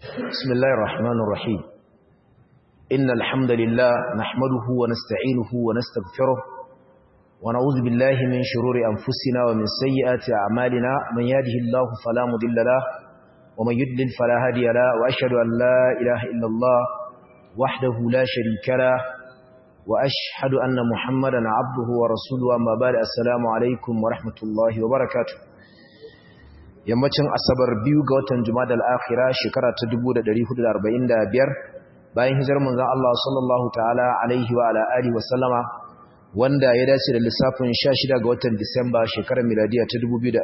بسم الله الرحمن الرحيم إن الحمد لله نحمده ونستعينه ونستغفره ونعوذ بالله من شرور أنفسنا ومن سيئات أعمالنا من يهده الله فلا مضل له ومن يضلل فلا هادي له وأشهد أن لا إله إلا الله وحده لا شريك له وأشهد أن محمدا عبده ورسوله أما بعد السلام عليكم ورحمة الله وبركاته yammacin asabar biyu ga watan jumadal akhira shekara ta 1445 bayan hijirar manzon Allah sallallahu ta'ala alaihi wa ala alihi wa sallama wanda ya dace da lissafin 16 ga watan Disamba shekarar miladiya ta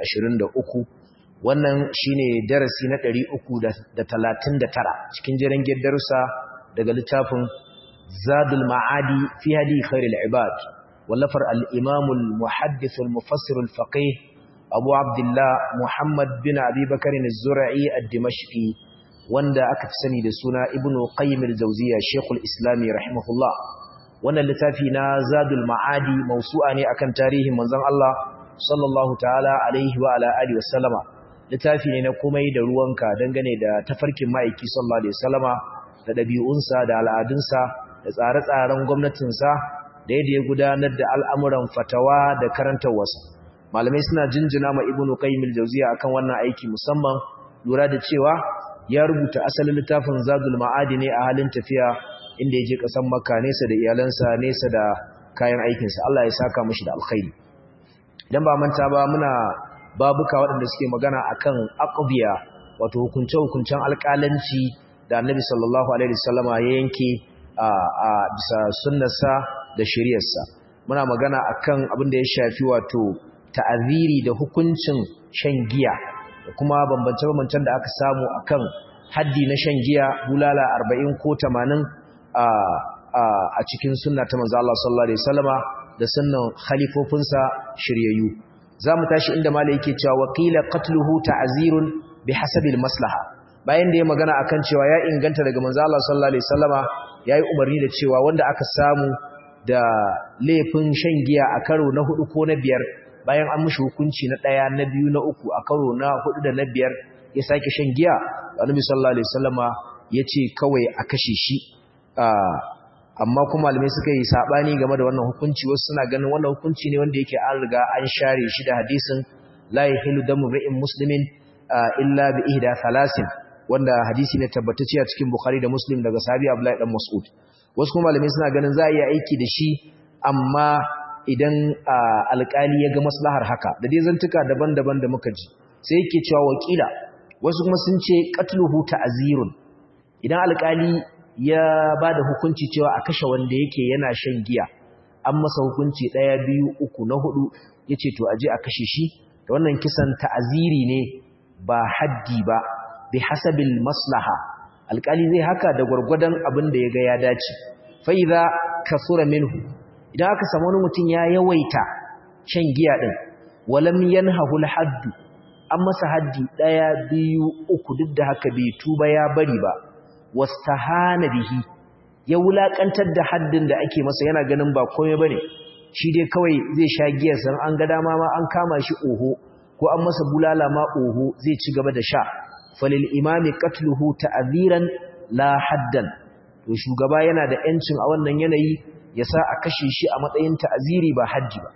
2023 wannan shine darasi na 339 cikin jerin darussa daga littafin Zadul Ma'adi fi hadi khairil ibad wallafar al-Imam al-Muhaddith al-Mufassir al-Faqih abu abdullah muhammad bin abubakar zura'i a dimashqi wanda aka fi sani da suna ibn qayyim al-jawziya shekul islami rahimahullah wannan littafi na zadul ma'adi mausu'a ne akan tarihin manzon Allah sallallahu ta'ala alaihi wa ala alihi wa sallama littafi ne na komai da ruwanka dangane da tafarkin ma'aiki sallallahu alaihi wasallama da dabi'unsa da al'adunsa da tsare-tsaren gwamnatinsa da yadda ya gudanar da al'amuran fatawa da karantarwarsa malamai suna jinjina ma ibnu qayyim al-jawziya akan wannan aiki musamman lura da cewa ya rubuta asalin littafin zadul ma'adi ne a halin tafiya inda ya je kasan makka nesa da iyalansa nesa da kayan aikinsa Allah ya saka mishi da alkhairi idan ba manta ba muna babuka waɗanda suke magana akan aqbiya wato hukunce hukuncen alƙalanci da annabi sallallahu alaihi wasallama ya yanke a bisa sunnarsa da shari'arsa muna magana akan abin da ya shafi wato ta'aziri da hukuncin shan giya da kuma bambance-bambancen da aka samu akan haddi na shan giya bulala 40 ko 80 a cikin sunna ta manzo Allah sallallahu alaihi wasallama da sunnan khalifofinsa shiryayyu zamu tashi inda malai yake cewa waqila qatluhu ta'zirun bihasabil maslaha bayan da ya magana akan cewa ya inganta daga manzo Allah sallallahu alaihi wasallama yayi umarni da cewa wanda aka samu da laifin shan giya a karo na hudu ko na biyar bayan an mushi hukunci na ɗaya na biyu na uku a karo na hudu da na biyar ya sake shan giya annabi sallallahu alaihi wasallama yace kawai a kashe shi amma kuma malamai suka yi sabani game da wannan hukunci wasu suna ganin wannan hukunci ne wanda yake an riga an share shi da hadisin la yahilu damu ri'in muslimin illa bi ihda thalasin wanda hadisi ne tabbatacce a cikin bukhari da muslim daga sahabi abdullahi dan mas'ud wasu kuma malamai suna ganin za a iya aiki da shi amma idan alƙali ya ga maslahar haka da dai zantuka daban-daban da muka ji sai yake cewa wakila wasu kuma sun ce qatluhu ta'zirun idan alƙali ya bada hukunci cewa a kashe wanda yake yana shan giya an masa hukunci ɗaya biyu uku na hudu yace to aje a kashe shi da wannan kisan ta'ziri ne ba haddi ba bi hasabil maslaha alƙali zai haka da gwargwadon abin da ya ga ya dace fa idza kasura minhu idan aka samu wani mutum ya yawaita shan giya din walam yanhahu al-hadd an masa haddi daya biyu uku duk da haka bai tuba ya bari ba wastahana bihi ya wulakantar da haddin da ake masa yana ganin ba komai bane shi dai kawai zai sha giyar san an ga dama ma an kama shi oho ko an masa bulala ma oho zai ci gaba da sha falil imami qatluhu ta'ziran la haddan to shugaba yana da yancin a wannan yanayi ya sa a kashe shi a matsayin ta'aziri ba hajji ba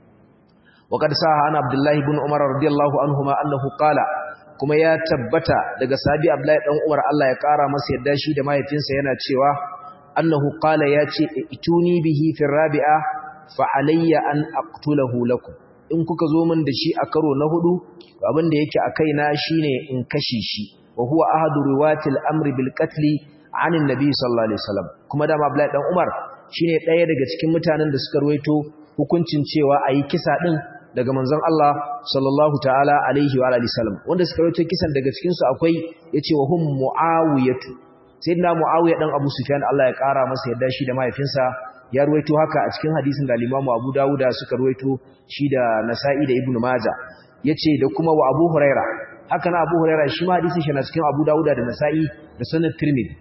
wa qad saha ana abdullahi ibn umar radiyallahu anhuma annahu qala kuma ya tabbata daga sahabi abdullahi dan umar Allah ya kara masa yadda shi da mahaifinsa yana cewa annahu qala ya ce ituni bihi fi rabi'a fa alayya an aqtulahu lakum in kuka zo min da shi a karo na hudu abin da yake a kaina shine in kashe shi wa huwa ahadu riwatil amri bil qatl an annabi sallallahu alaihi wasallam kuma da abdullahi dan umar shine ɗaya daga cikin mutanen da suka ruwaito hukuncin cewa ayi kisa din daga manzon Allah sallallahu ta'ala alaihi wa alihi wasallam wanda suka ruwaito kisan daga cikin su akwai yace wa hum muawiyatu sayyidina muawiya dan abu sufyan Allah ya kara masa yadda shi da mahaifinsa ya ruwaito haka a cikin hadisin da Imam Abu Dawuda suka ruwaito shi da Nasa'i da Ibn Majah yace da kuma wa Abu Huraira haka na Abu Huraira shi ma hadisin shi na cikin Abu Dawuda da Nasa'i da Sunan Tirmidhi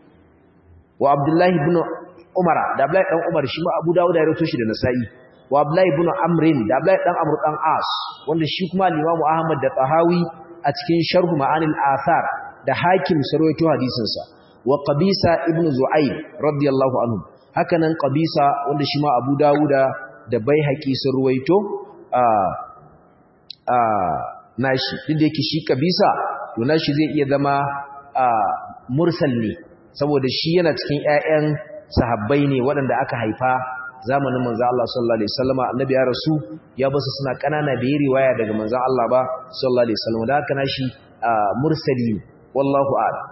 wa Abdullahi ibn Umar da Abdullahi dan Umar shi ma Abu Dawud ya rawaito shi da Nasa'i wa Abdullahi ibn Amr da Abdullahi dan Amr dan As wanda shi kuma Imam Ahmad da Tahawi a cikin Sharh Ma'anil Athar da hakim sarwaito hadisin sa wa qabisa ibn zu'aib radiyallahu anhu hakanan qabisa wanda shi ma abu dawuda da baihaqi sarwaito a a nashi duk da yake shi qabisa to nashi zai iya zama a mursal ne saboda shi yana cikin ƴaƴan sahabbai ne waɗanda aka haifa zamanin manzo Allah sallallahu alaihi wasallam annabi ya rasu ya basu suna kanana da yi riwaya daga manzo Allah ba sallallahu alaihi wasallam da haka nashi mursali wallahu a'lam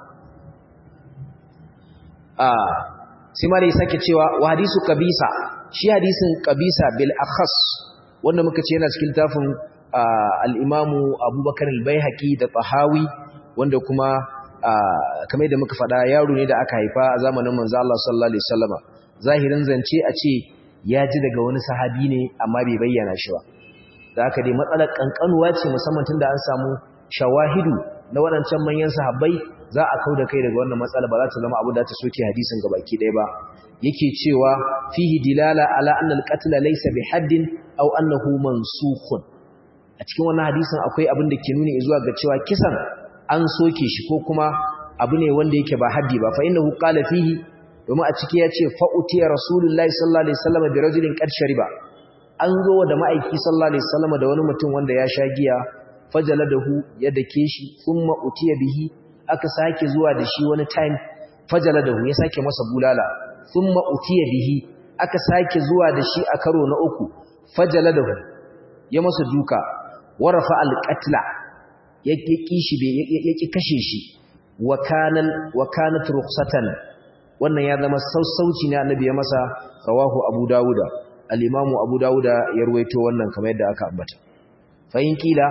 ah sai ma dai sake cewa wa hadisu qabisa shi hadisin qabisa bil akhas wanda muka ce yana cikin tafin al-imamu Abubakar al-Baihaqi da Tahawi wanda kuma kamar da muka faɗa yaro ne da aka haifa a zamanin manzo Allah sallallahu alaihi wasallama zahirin zance a ce ya ji daga wani sahabi ne amma bai bayyana shi ba da haka dai matsalar kankanuwa ce musamman tunda an samu shawahidu na waɗancan manyan sahabbai za a kauda kai daga wannan matsala ba za ta zama abu da ta soke hadisin gabaki ɗaya ba yake cewa fihi dilala ala anna al-qatl laysa bihaddin aw annahu mansukhun a cikin wannan hadisin akwai abin da ke nuni zuwa ga cewa kisan an soke shi ko kuma abu ne wanda yake ba haddi ba fa innahu qala fihi domin a ciki yace fa utiya rasulullahi sallallahu alaihi wasallam bi rajulin qad shariba an zo da ma'aiki sallallahu alaihi wasallam da wani mutum wanda ya sha giya fajaladahu ya dake shi kuma utiya bihi aka sake zuwa da shi wani time fajaladahu ya sake masa bulala thumma utiya bihi aka sake zuwa da shi a karo na uku fajaladahu ya masa duka warafa alqatla yake kishi yake kashe shi wa kanal wa kanat rukhsatan wannan ya zama sassauci ne annabi ya masa rawahu abu dauda al-imamu abu dauda ya ruwaito wannan kamar yadda aka ambata fa in kila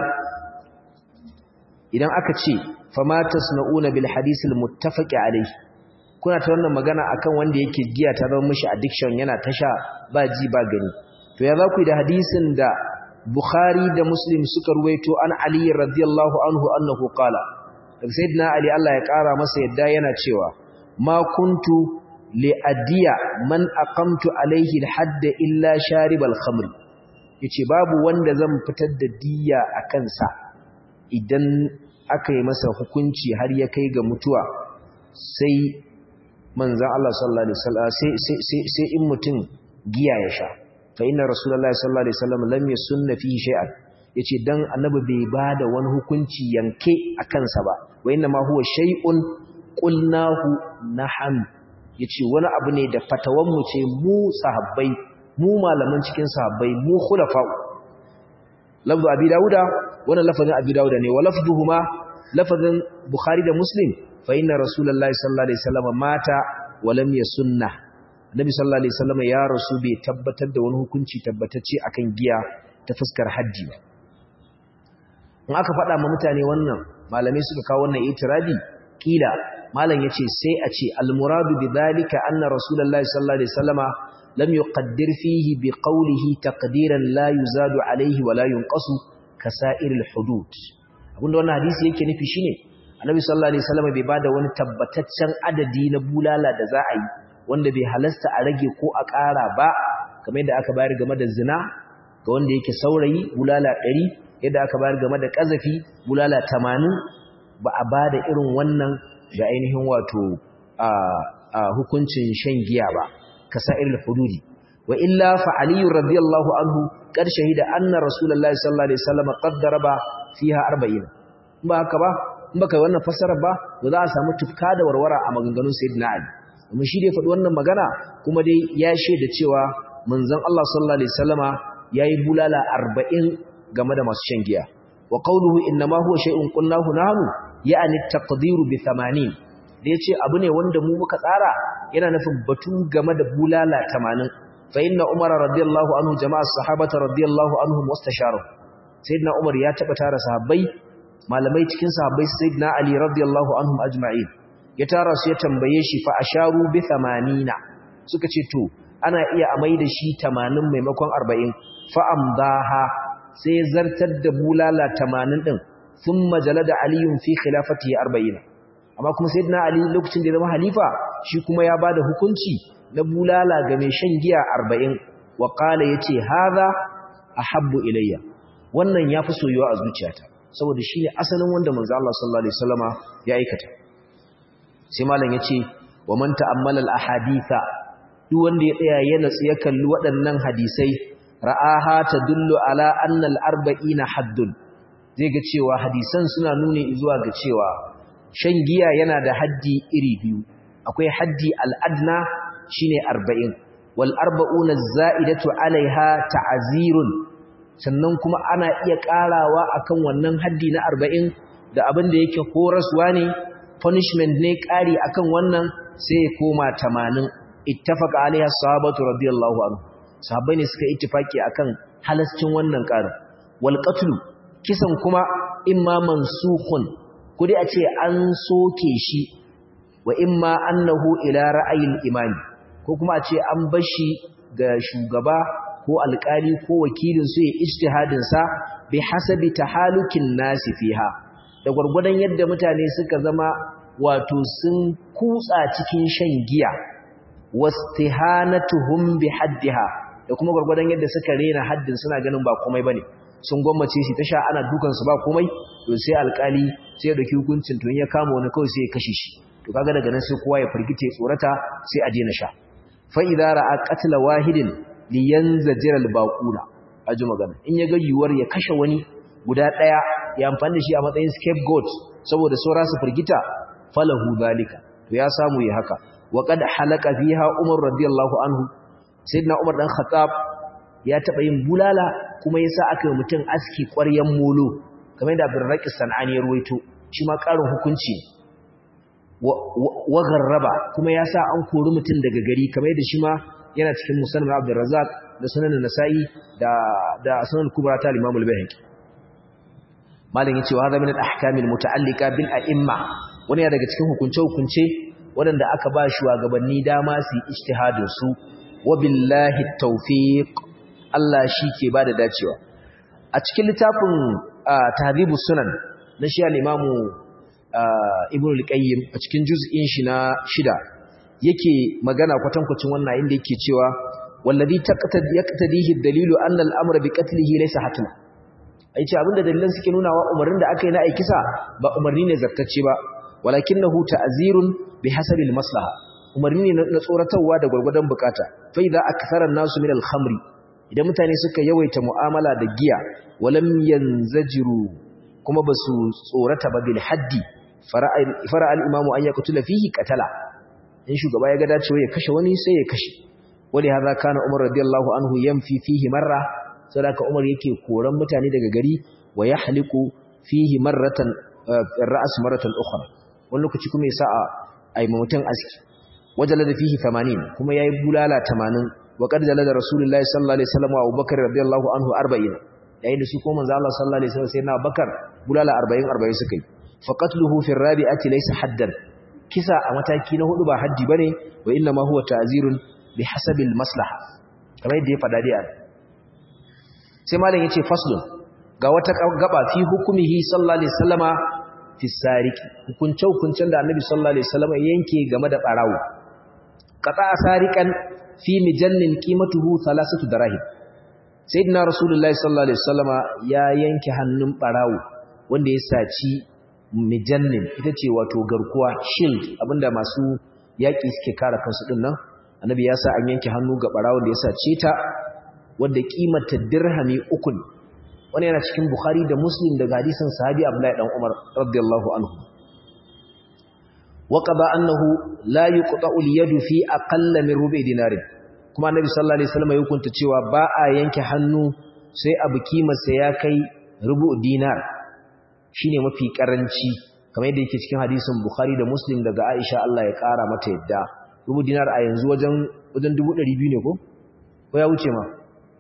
idan aka ce fama tasna'una bil hadith al-muttafaqi alayhi kuna ta wannan magana akan wanda yake giya ta zama mishi addiction yana tasha ba ji ba gani to ya za ku yi da hadisin da Bukhari da Muslim suka ruwaito an Ali radiyallahu anhu annahu qala Sayyidina Ali Allah ya kara masa yadda yana cewa ma kuntu li adiya man aqamtu alayhi al-hadd illa sharib al-khamr yace babu wanda zan fitar da diya akan sa idan aka yi masa hukunci har ya kai ga mutuwa sai manzon Allah sallallahu alaihi wasallam sai sai sai in mutum giya ya sha fa inna rasulullahi sallallahu alaihi wasallam lam yasunna fihi shay'an yace dan annabi bai bada wani hukunci yanke akan sa ba wa inna ma huwa shay'un qulnahu naham yace wani abu ne da fatawan mu ce mu sahabbai mu malaman cikin sahabbai mu khulafa lafzu abi dauda wannan lafazin abi dauda ne wa lafzuhuma lafazin bukhari da muslim fa inna rasulullahi sallallahu alaihi wasallam mata wa lam yasunna Nabi sallallahu alaihi wasallam ya rasu bai tabbatar da wani hukunci tabbatacce akan giya ta fuskar haddi ba. In aka faɗa ma mutane wannan malamai suka kawo wannan itiradi kila malam yace sai a ce al-muradu bi dhalika anna rasulullahi sallallahu alaihi wasallama lam yuqaddir fihi bi qawlihi taqdiran la yuzadu alaihi wa la yunqasu kasa'ir al-hudud. Abinda wannan hadisi yake nufi shine Annabi sallallahu alaihi wasallama bai bada wani tabbataccen adadi na bulala da za a yi wanda bai halasta a rage ko a ƙara ba kamar yadda aka bayar game da zina ga wanda yake saurayi bulala ɗari yadda aka bayar game da ƙazafi bulala tamanin ba a ba da irin wannan ga ainihin wato a hukuncin shan giya ba ka sa'ir hududi wa illa fa aliyu radiyallahu anhu qad shahida anna rasulullahi sallallahu alaihi wasallam qad daraba fiha 40 ba haka ba in baka wannan fassarar ba ba za a samu tufka da warwara a maganganun sayyidina ali kuma shi dai faɗi wannan magana kuma dai ya shaida cewa manzon Allah sallallahu alaihi wasallama yayi bulala 40 game da masu shan giya wa qawluhu inma huwa shay'un qulnahu nahnu ya'ni taqdiru bi 80 da yace abu ne wanda mu muka tsara yana nufin batu game da bulala 80 fa inna umar radiyallahu anhu jama'a sahabata radiyallahu anhum wastasharu sayyidina umar ya taba tara sahabbai malamai cikin sahabbai sayyidina ali radiyallahu anhum ajma'in ya tara su ya tambaye shi fa asharu bi 80 suka ce to ana iya amai da shi 80 maimakon 40 fa amdaha sai zartar da bulala 80 din thumma jalada aliyun fi khilafatihi 40 amma kuma sayyidina ali lokacin da ya zama halifa shi kuma ya bada hukunci na bulala ga mai shan giya 40 wa qala yace hadha ahabbu ilayya wannan yafi soyuwa a zuciyata saboda shi ne asalin wanda manzo Allah sallallahu alaihi wasallama ya aikata sai malam yace wa man ta'ammala al-ahaditha duk wanda ya tsaya ya natsu ya kalli waɗannan hadisai ra'aha tadullu ala anna al-arba'ina haddun zai ga cewa hadisan suna nuni zuwa ga cewa shan giya yana da haddi iri biyu akwai haddi al-adna shine 40 wal arba'una az-za'idatu alaiha ta'zirun sannan kuma ana iya karawa akan wannan haddi na 40 da abin da yake horaswa ne punishment ne kari akan wannan sai ya koma 80 ittafaqa alaiha sahabatu radiyallahu anhu sahabbai ne suka ittifaki akan halascin wannan karin wal qatlu kisan kuma imma mansukhun kudi a ce an soke shi wa imma annahu ila ra'ayil imami ko kuma a ce an bashi ga shugaba ko alƙali ko wakilin su ya ijtihadin sa bi hasabi tahalukin nasi fiha da gurgurdan yadda mutane suka zama wato sun kutsa cikin shan giya wastihanatuhum bi haddiha da kuma gurgurdan yadda suka rena haddin suna ganin ba komai bane sun gwammace shi ta sha ana dukan su ba komai to sai alƙali sai ya dauki hukuncin to in ya kama wani kawai sai ya kashe shi to kaga daga nan sai kowa ya firgite tsorata sai a daina sha fa idza ra'a qatla wahidin liyanzajira albaquna aji magana in ya ga yuwar ya kashe wani guda daya ya amfani da shi a matsayin scapegoat saboda saura su firgita falahu zalika to ya samu yi haka wa qad halaka fiha umar radiyallahu anhu sayyidina umar dan khattab ya taba yin bulala kuma yasa aka yi mutum aski ƙwaryan molo kamar da Abdurraqi Sanani ya ruwaito shi ma ƙarin hukunci wa garraba kuma yasa an kori mutum daga gari kamar da shi ma yana cikin musannad Abdurrazzaq da sunan Nasa'i da da sunan Kubra ta Imam al-Baihaqi malin yace wa hada min al-ahkam al-muta'alliqa bil a'imma wani daga cikin hukunce-hukunce waɗanda aka ba shugabanni dama su yi ijtihadin su wa billahi tawfiq Allah shi ke ba da dacewa a cikin littafin tahribu sunan na shi al-imamu ibn al-qayyim a cikin juz'in shi na shida yake magana kwatankwacin wannan inda yake cewa wallazi yaqtadihi ad-dalilu anna al-amra bi qatlihi laysa hatma ai ce abinda dalilan suke nuna wa umarnin da aka yi na aikisa ba umarni ne zakkacce ba walakinahu ta'zirun bihasabi al-maslaha umarni ne na tsoratarwa da gurgurdan bukata fa idza akthara an-nasu min al-khamri idan mutane suka yawaita mu'amala da giya walam yanzajiru kuma basu tsorata ba bil haddi fara al-imamu an yaqtula fihi qatala in shugaba ya ga dacewa ya kashe wani sai ya kashe wali hadha kana umar radiyallahu anhu yamfi fihi marra saboda umar yake koran mutane daga gari wa yahliku fihi marratan ra's marratan ukhra wani lokaci kuma ya sa a mutum aski wajalada fihi 80 kuma yayi bulala 80 wa qad jalada rasulullahi sallallahu alaihi wasallam wa abubakar radiyallahu anhu 40 yayin da su ko manzo Allah sallallahu alaihi wasallam sai na bakar bulala 40 40 suka yi faqatluhu fi rabi'ati laysa haddan kisa a mataki na hudu ba haddi bane wa inna ma huwa ta'zirun bihasabi maslaha kamar yadda ya fada dai sai malam yace faslun ga wata gaba fi hukumihi sallallahu alaihi wasallama fi sariki hukunce hukuncen da annabi sallallahu alaihi wasallama yanke game da barawo qata sarikan fi mijannin qimatuhu thalathatu darahim sayyidina rasulullahi sallallahu alaihi wasallama ya yanke hannun barawo wanda ya saci mijannin ita ce wato garkuwa shield abinda masu yaki suke kare kansu din nan annabi ya sa an yanke hannu ga barawon da ya sace ta wanda kimanta dirhami uku ne wani yana cikin bukhari da muslim daga hadisin sahabi abdullahi dan umar radiyallahu anhu wa qada annahu la yuqta'u al-yadu fi aqall min rubi dinar kuma annabi sallallahu alaihi wasallam ya hukunta cewa ba a yanke hannu sai abu kimarsa ya kai rubu dinar shine mafi karanci kamar yadda yake cikin hadisin bukhari da muslim daga aisha Allah ya kara mata yadda rubu dinar a yanzu wajen wajen 200 ne ko ko ya wuce ma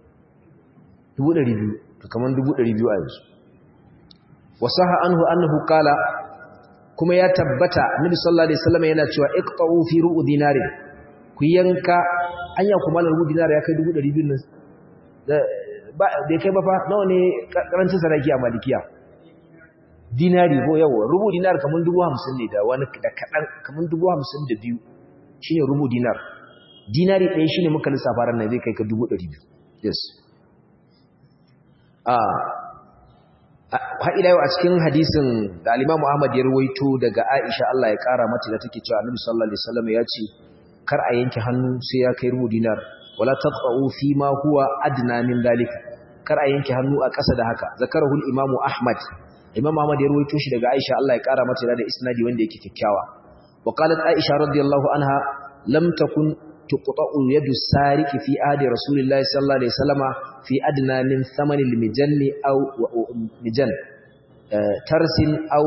200 kaman 200 a yanzu wasaha anhu annahu qala kuma ya tabbata nabi sallallahu alaihi wasallam yana cewa iqta'u fi ru'u dinarin ku yanka anya kuma rubu dinar ya kai 200 nan ba da kai ba fa nawa ne karancin sadaki a malikiya dinari ko yawa rubu dinar kaman 50 ne da wani da kadan kaman 52 shine rubu dinar dinari ɗaya shine muka lissafa ran nan zai kai ka 200 yes har ila yau a cikin hadisin da al-Imam Ahmad ya rawaito daga Aisha Allah ya kara mata da take cewa Annabi sallallahu alaihi wasallam ya ce kar a yanke hannu sai ya kai rubu dinar wala taqau fi ma huwa adna min dalika kar a yanke hannu a ƙasa da haka zakarahu al-Imam Ahmad Imam Ahmad ya rawaito shi daga Aisha Allah ya kara mata da isnadi wanda yake kikkiawa wa qalat Aisha radiyallahu anha lam takun tuqta'u yadu sariqi fi ahdi rasulillahi sallallahu alaihi wasallama fi adna min thamani al-mijanni aw mijan tarsin aw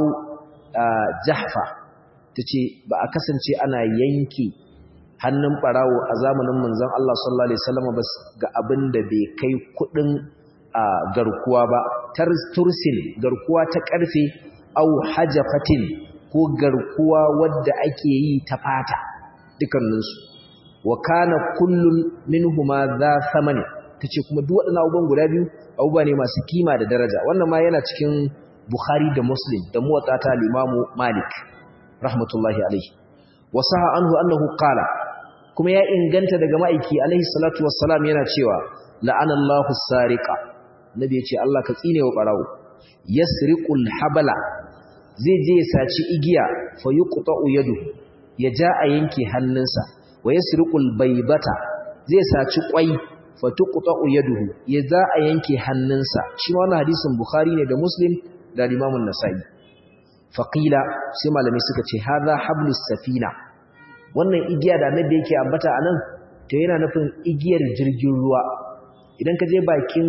jahfa tace ba a kasance ana yanki hannun barawo a zamanin manzon Allah sallallahu alaihi wasallama ba ga abinda bai kai kudin garkuwa ba tursin garkuwa ta karfe aw hajafatin ko garkuwa wadda ake yi ta fata dukanninsu wa kana kullun minhuma za thamani tace kuma duk waɗannan abubuwan guda biyu abubuwa ne masu kima da daraja wannan ma yana cikin Bukhari da Muslim da muwatta ta Imam Malik rahmatullahi alaihi wa saha anhu annahu qala kuma ya inganta daga ma'aiki alaihi salatu wassalam yana cewa la'anallahu sariqa nabi yace Allah ka tsine wa barawo yasriqul habala zai je ya saci igiya fa yuqta'u yaduhu ya ja a yanke hannunsa wa yasriqul baybata zai saci kwai fa tuqta'u yaduhu ya za a yanke hannunsa shi wannan hadisin bukhari ne da muslim da imam an-nasa'i faqila sai malamai suka ce hadha hablus safina wannan igiya da annabi yake ambata anan to yana nufin igiyar jirgin ruwa idan ka je bakin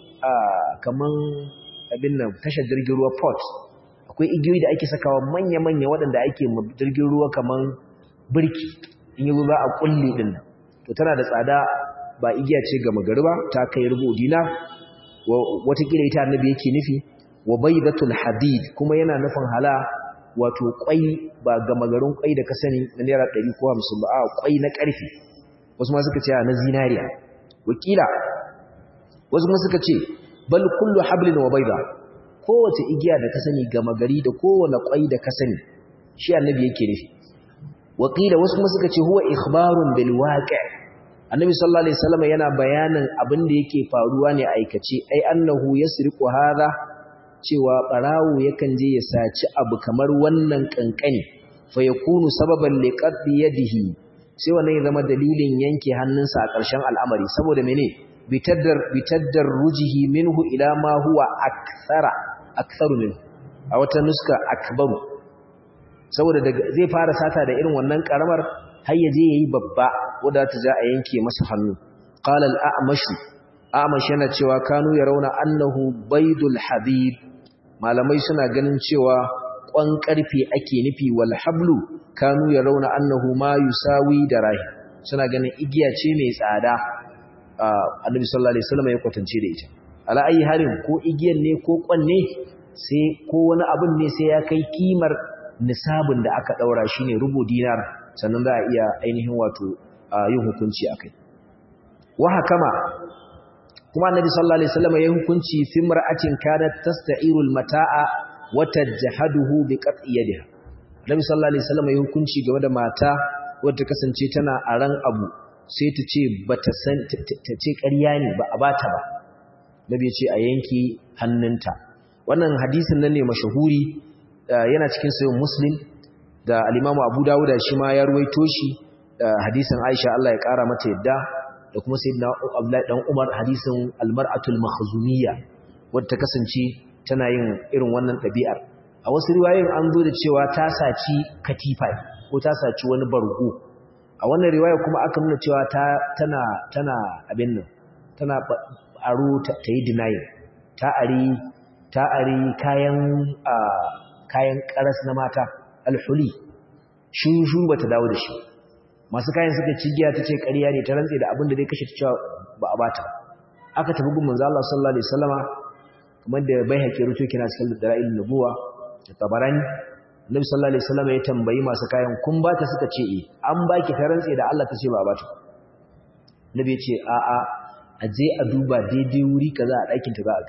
kaman abin nan tashar jirgin ruwa port akwai igiyoyi da ake sakawa manya-manya waɗanda ake jirgin ruwa kaman birki in yi za a kulle din nan to tana da tsada ba igiya ce ga magariba ta kai rubu dina watakila ita annabi yake nufi wa baydatul hadid kuma yana nufin hala wato kwai ba ga magarin kwai da ka sani na naira 100 ko 50 ba a kwai na karfe wasu ma suka ce na zinariya wakila wasu ma suka ce bal kullu hablin wa bayda kowace igiya da ka sani ga magari da kowane kwai da ka sani shi annabi yake nufi wakila wasu kuma suka ce huwa ikhbarun bil waqi' annabi sallallahu alaihi wasallam yana bayanin abin da yake faruwa ne aikace ai annahu yasriqu hadha cewa barawo yakan je ya saci abu kamar wannan kankani fa yakunu sababan liqaddi yadihi sai wannan ya zama dalilin yanke hannunsa a ƙarshen al'amari saboda mene bitaddar bitaddar rujihi minhu ila ma huwa akthara aktharu minhu a wata nuska akbaru saboda zai fara sata da irin wannan karamar har yaje yayi babba wanda ta ja a yanke masa hannu qala al-a'mash a'mash yana cewa kanu yarawna annahu baydul habib malamai suna ganin cewa kwan karfe ake nufi wal hablu kanu yarawna annahu ma yusawi darahi suna ganin igiya ce mai tsada annabi sallallahu alaihi wasallam ya kwatance da ita ala ayi halin ko igiyan ne ko kwan ne sai ko wani abin ne sai ya kai kimar nisabin da aka daura shine rubu dinar sannan za a iya ainihin wato yin hukunci akai wa hakama kuma annabi sallallahu alaihi wasallam ya hukunci fi mar'atin kanat tasta'iru al-mata'a wa tajhaduhu bi qat'i yadiha annabi sallallahu alaihi wasallam ya hukunci game da mata wadda kasance tana aran abu sai ta ce bata san ta ce ƙarya ne ba a bata ba nabi ya ce a yanki hannunta wannan hadisin nan ne mashahuri yana cikin sayin muslim da alimamu abu dawuda shi ma ya ruwaito shi hadisin aisha Allah ya kara mata yadda da kuma sayyidina abdullahi dan umar hadisin almar'atul makhzumiyya wadda ta kasance tana yin irin wannan ɗabi'ar a wasu riwayoyin an zo da cewa ta saci katifa ko ta saci wani bargo a wannan riwaya kuma aka nuna cewa ta tana tana abin nan tana aro ta yi denying ta ari ta ari kayan kayan karas na mata alhuli shushu ba ta dawo da shi masu kayan suka cigiya ta ce ƙarya ne ta rantse da abin da zai kashe ta cewa ba a bata aka tafi gun manzo Allah sallallahu alaihi wasallama kamar da bai haƙi ruto kina cikin dalailin nubuwa da tabarani Nabi sallallahu alaihi wasallama ya tambayi masu kayan kun bata suka ce eh an baki ta rantse da Allah ta ce ba a bata Nabi ya ce a a a je a duba daidai wuri kaza a ɗakin ta za a ga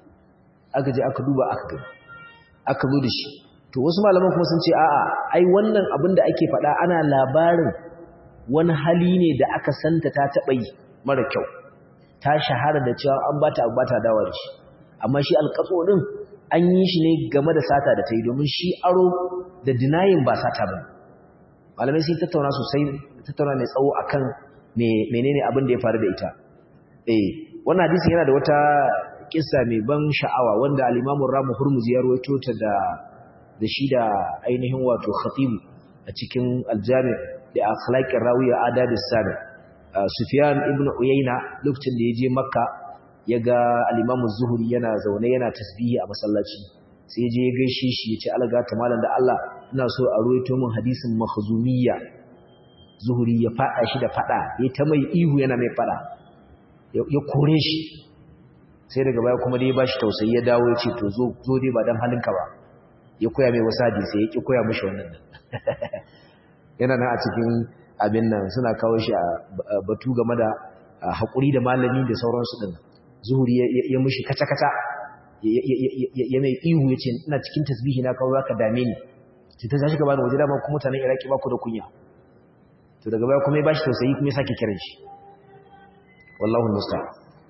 aka je aka duba aka gani aka zo da shi to wasu malaman kuma sun ce a'a ai wannan abin da ake faɗa ana labarin wani hali ne da aka santa ta taɓa yi mara kyau ta shahara da cewa an bata abu bata dawa da shi amma shi alƙatso din an yi shi ne game da sata da ta yi domin shi aro da dinayin ba sata ba malamai sun tattauna sosai tattauna mai tsawo akan menene abin da ya faru da ita eh wannan hadisi yana da wata kissa mai ban sha'awa wanda al-Imam Ramu Hurmuzi ya rawaito ta da da shi da ainihin wato khatib a cikin al-Jami' da akhlaqir rawiya adabis sami Sufyan ibn Uyayna lokacin da ya je Makka ya ga al-Imam Zuhri yana zaune yana tasbihi a masallaci sai ya je ya gaishe shi ya ce alaga ta malam da Allah ina so a ruwaito min hadisin makhzumiyya Zuhri ya fada shi da fada ya ta mai ihu yana mai fada ya kore shi sai daga baya kuma dai ya bashi tausayi ya dawo ya ce to zo zo dai ba dan halinka ba ya koya mai wasu hadisi ya ki koya mishi wannan yana nan a cikin abin nan suna kawo shi a batu game da haƙuri da malami da sauransu din zuhuri ya mishi kata-kata ya mai ihu ya ce ina cikin tasbihi na kawo zaka dame ni sai ta tashi gaba da waje dama kuma mutanen iraki ba ku da kunya to daga baya kuma ya bashi tausayi kuma ya sake kiran shi wallahu musta'an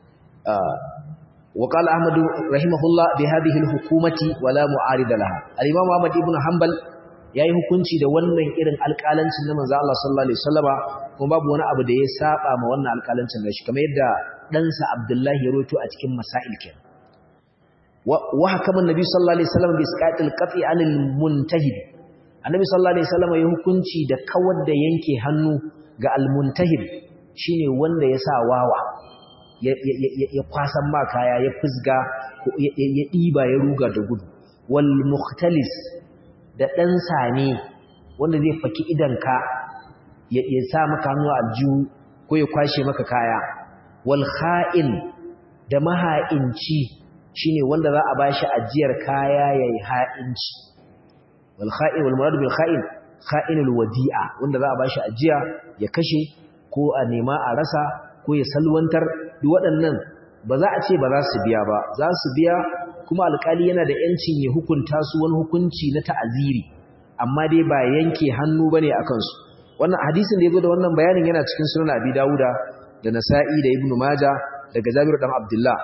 وقال أحمد رحمه الله بهذه الحكومة ولا معارض لها الإمام أحمد ابن حنبل yayi hukunci da wannan irin alƙalancin na manzo Allah sallallahu alaihi wasallama kuma babu wani abu da ya saba ma wannan alƙalancin da shi kamar yadda ɗansa Abdullahi ya roto a cikin masail kenan wa hakama annabi sallallahu alaihi wasallam bi isqatil qat'i anil muntahib annabi sallallahu alaihi wasallama ya hukunci da kawar da yanke hannu ga al muntahib shine wanda ya sa wawa ya kwasan ma kaya ya fusga ya ɗiba ya ruga da gudu wal mukhtalis da ɗan sane wanda zai faki idanka ya sa maka hannu a aljihu ko ya kwashe maka kaya wal kha'in da maha'inci shine wanda za a bashi ajiyar kaya yayi ha'inci wal kha'in wal murad bil kha'in kha'inul wadi'a wanda za a bashi ajiya ya kashe ko a nema a rasa ko ya salwantar duk waɗannan ba za a ce ba za su biya ba za su biya kuma alƙali yana da ‘yancin ya hukunta su wani hukunci na ta'aziri amma dai ba yanke hannu ba ne a kansu wannan hadisin da ya zo da wannan bayanin yana cikin sunan abi dawuda da nasa'i da ibnu maja daga jabiru dan abdullah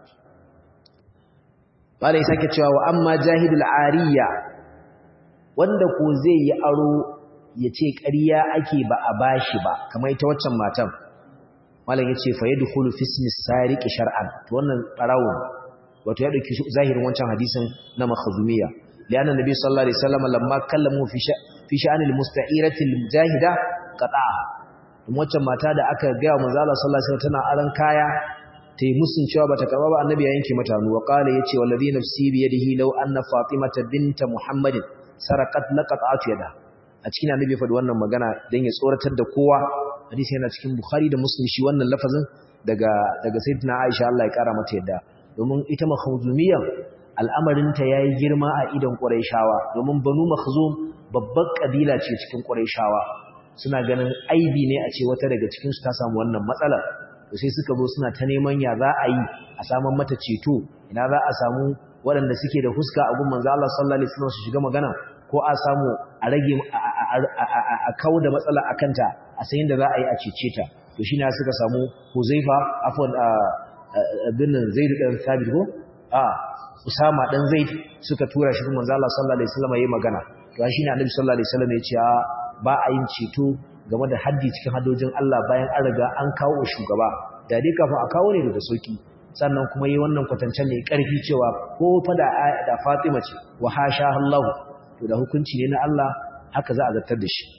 bala ya sake cewa wa amma jahidul ariya wanda ko zai yi aro ya ce ƙarya ake ba a bashi ba kamar ita waccan matan malam yace fa yadkhulu fi ismi sariqi shar'an to wannan barawo wato ya dauki zahirin wancan hadisin na makhzumiyya lianna nabi sallallahu alaihi wasallam lamma kallamu fi fi sha'ani almusta'irati almujahida qata'a kuma wancan mata da aka ga manzo Allah sallallahu alaihi wasallam tana aran kaya ta yi musun cewa bata karba ba annabi ya yanke mata hannu wa qala yace wallazi nafsi bi yadihi law anna fatimata binta muhammadin saraqat laqata'at yada a cikin annabi fa wannan magana dan ya tsoratar da kowa hadisi yana cikin Bukhari da Muslim shi wannan lafazin daga daga Sayyidina Aisha Allah ya kara mata yadda domin ita makhzumiyya al'amarin ta yayi girma a idan Qurayshawa domin Banu Makhzum babbar kabila ce cikin Qurayshawa suna ganin aibi ne a ce wata daga cikin su ta samu wannan matsala to sai suka zo suna ta neman ya za a yi a saman mata ceto ina za a samu waɗanda suke da huska a gun manzo Allah sallallahu alaihi wasallam su shiga magana ko a samu a rage a kawo da matsala a kanta a sayin da za a yi a cece ta to shi ne suka samu huzaifa afon birnin zaidu ɗan sabit ko a usama ɗan zaid suka tura shi manzo Allah sallallahu alaihi wasallam yayi magana to shi ne annabi sallallahu alaihi wasallam ya ce ba a yin ceto game da haddi cikin hadojin Allah bayan an riga an kawo shugaba da dai kafin a kawo ne da sauki sannan kuma yi wannan kwatancen mai ƙarfi cewa ko fa da Fatima ce wa hasha Allah to da hukunci ne na Allah haka za a zartar da shi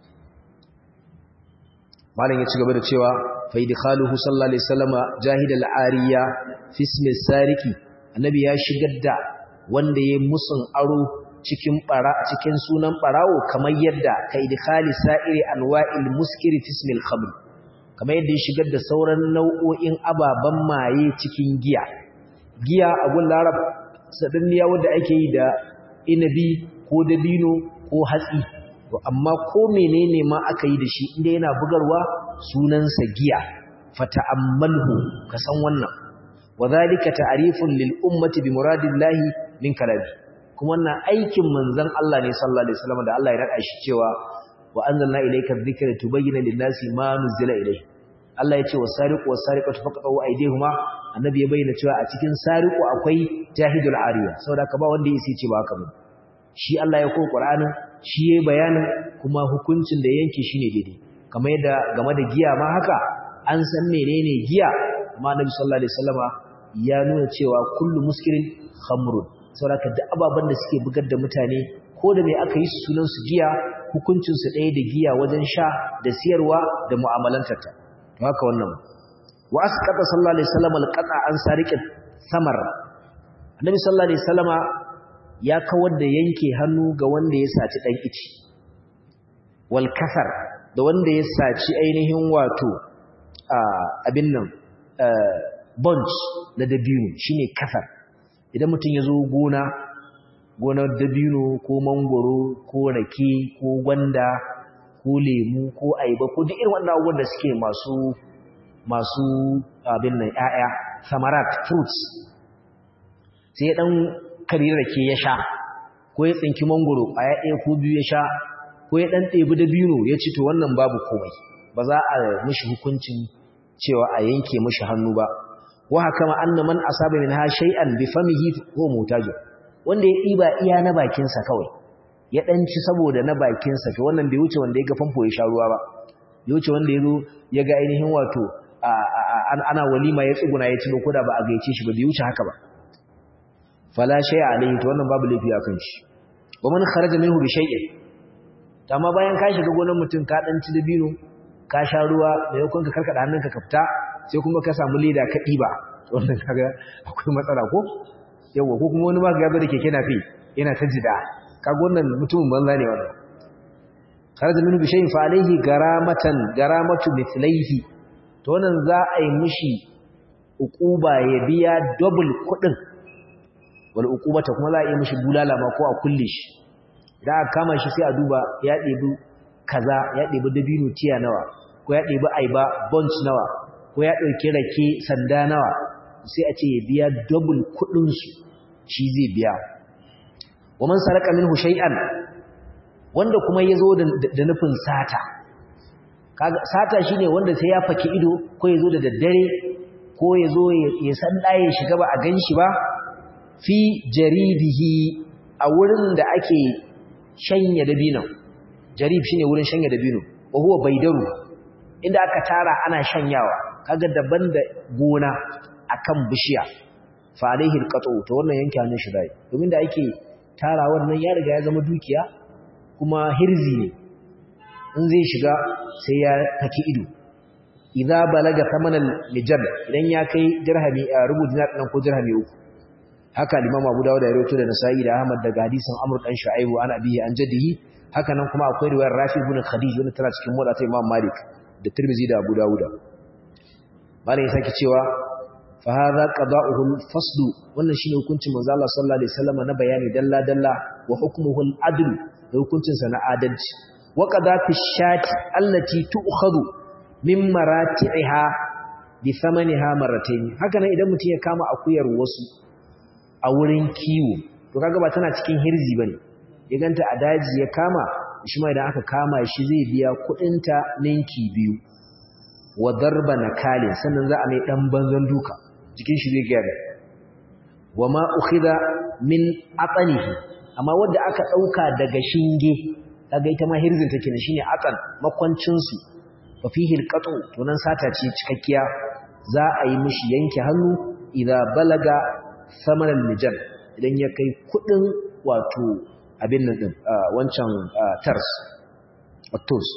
malam ya ci gaba da cewa fa idkhaluhu sallallahu alaihi wasallama jahidal ariya fi ismi sariki annabi ya shigar da wanda yayin musun aro cikin bara cikin sunan barawo kamar yadda ka idkhali sa'iri anwa'il muskiri fi ismi al-khamr kamar yadda ya shigar da sauran nau'o'in ababan maye cikin giya giya a gun larab sadanniya wanda ake yi da inabi ko dabino ko hatsi to amma ko menene ma aka yi da shi inda yana bugarwa sunansa giya fata'ammalhu ka san wannan wadhalika ta'rifun lil ummati bi muradillahi min kalami kuma wannan aikin manzon Allah ne sallallahu alaihi wasallam da Allah ya rada shi cewa wa anzalna ilayka dhikra tubayyana lin-nasi ma nuzila ilayhi Allah ya ce wasariqu wasariqatu faqatu aydihuma annabi ya bayyana cewa a cikin sariqu akwai jahidul ariya saboda ka ba wanda yake ce ba haka ba shi Allah ya koyi Qur'anin shi yayi bayanin kuma hukuncin da yanke shine daidai kamar yadda game da giya ma haka an san menene giya amma annabi sallallahu alaihi wasallama ya nuna cewa kullu muskirin khamrun saboda ka duk ababan da suke bugar da mutane ko da me aka yi sunan su giya hukuncin su ɗaya da giya wajen sha da siyarwa da mu'amalantarta to haka wannan wa asqata sallallahu alaihi wasallam alqata an sariqat samar annabi sallallahu alaihi wasallama ya kawar da yanke hannu ga wanda ya saci dan ici wal kasar da wanda ya saci ainihin wato abin nan bunch na dabino shine kasar idan mutum ya zo gona gonar dabino ko mangoro ko rake ko gwanda ko lemu ko aiba ko duk irin wannan abubuwan da suke masu masu abin nan ƴaƴa samarat fruits sai dan kari rake ya sha ko ya tsinki mangoro a ɗaya ko biyu ya sha ko ya dan ɗebi dabino ya ci to wannan babu komai ba za a mishi hukuncin cewa a yanke mishi hannu ba wa hakama anna man asaba minha shay'an bi famihi huwa mutaj wanda ya diba iya na bakin sa kawai ya dan ci saboda na bakin sa to wannan bai wuce wanda ya ga famfo ya sha ruwa ba bai wuce wanda yazo ya ga ainihin wato ana walima ya tsuguna ya ci ko da ba a gaice shi ba bai wuce haka ba fala shay'a alayhi to wannan babu laifi akan shi wa man kharaja minhu bi shay'in amma bayan ka shiga gonar mutum ka dan ci dabino ka sha ruwa da yakon ka karkada hannunka ka fita sai kuma ka samu leda ka ɗiba wannan kaga akwai matsala ko yawa ko kuma wani ma ga da keke nafi yana ta jida kaga wannan mutumin banza ne wannan kharaja minhu bi shay'in fa alayhi garamatan garamatu mithlaihi to wannan za a yi mishi uquba ya biya double kudin wal uqubata kuma za a yi mishi bulala ma ko a kulle shi idan aka kama shi sai a duba ya ɗebi kaza ya ɗebi dabino tiya nawa ko ya ɗebi aiba bunch nawa ko ya ɗauki rake sanda nawa sai a ce ya biya double kuɗinsu shi zai biya wa man saraka minhu shay'an wanda kuma ya zo da nufin sata kaga sata shine wanda sai ya faki ido ko ya zo da daddare ko ya zo ya san ɗaya shiga ba a gan shi ba fi jaribihi a wurin da ake shanya dabino jarib shine wurin shanya dabino wa huwa baidaru inda aka tara ana shanyawa kaga daban da gona akan bishiya fa alaihi alqatu to wannan yanke hannun shi dai domin da ake tara wannan ya riga ya zama dukiya kuma hirzi ne in zai shiga sai ya taki ido idza balaga thamanan lijal idan ya kai dirhami rubu dinar dan ko dirhami uku haka Imam Abu Dawud da rawaito da Nasa'i da Ahmad daga hadisin Amr dan Shu'aib an abihi an jaddihi haka nan kuma akwai riwayar Rafi ibn Khadij wanda tana cikin muwatta Imam Malik da Tirmidhi da Abu Dawud Malam ya saki cewa fa hadha qada'uhu al-fasl wannan shine hukuncin manzo Allah sallallahu alaihi wasallam na bayani dalla dalla wa hukmuhu al-adl da hukuncin sa na adalci wa qada fi shati allati tu'khadhu min marati'iha bi thamaniha marratayn haka nan idan mutum ya kama akuyar wasu a wurin kiwo to kaga ba tana cikin hirzi bane ya ganta a daji ya kama shi ma idan aka kama shi zai biya kudinta ninki biyu wa darba nakalin sannan za a mai dan banzan duka jikin shi zai gyara wa ma ukhidha min atanihi amma wanda aka dauka daga shinge kaga ita ma hirzin take ne shine atan makwancin su fa fihi alqatu to nan sata ce cikakkiya za a yi mishi yanke hannu idza balaga samanan mijan idan ya kai kudin wato abin nan din wancan tars attos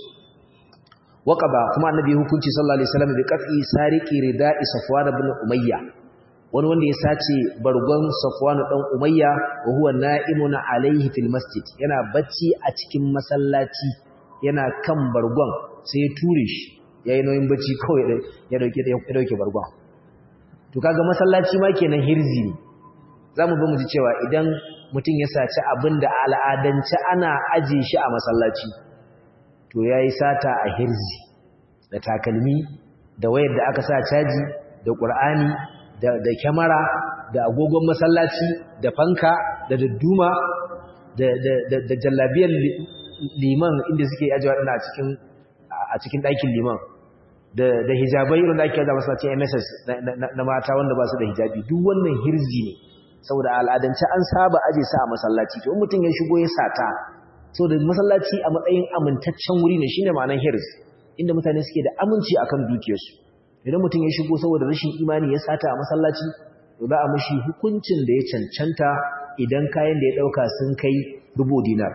waqaba kuma annabi hukunci sallallahu alaihi wasallam bi qat'i sariqi rida'i safwan ibn umayya wani wanda ya sace bargon safwan dan umayya wa huwa na'imun alaihi fil masjid yana bacci a cikin masallaci yana kan bargon sai ya ture shi yayin noyin bacci kawai ya dauke ya dauke bargon to kaga masallaci ma kenan hirzi ne zamu bi mu ji cewa idan mutum ya saci abinda al'adance ana aje shi a masallaci to yayi sata a hirzi da takalmi da wayar da aka sa caji da qur'ani da da kyamara da agogon masallaci da fanka da dadduma da da da jallabiyar liman inda suke ajewa a cikin a cikin ɗakin liman da da hijabai irin da ake da masallacin MSS na mata wanda ba su da hijabi duk wannan hirzi ne saboda al'adance an saba aje sa a masallaci to mutum ya shigo ya sata saboda masallaci a matsayin amintaccen wuri ne shine ma'anar hirz inda mutane suke da aminci akan dukiyarsu idan mutum ya shigo saboda rashin imani ya sata a masallaci to za a mishi hukuncin da ya cancanta idan kayan da ya dauka sun kai rubu dinar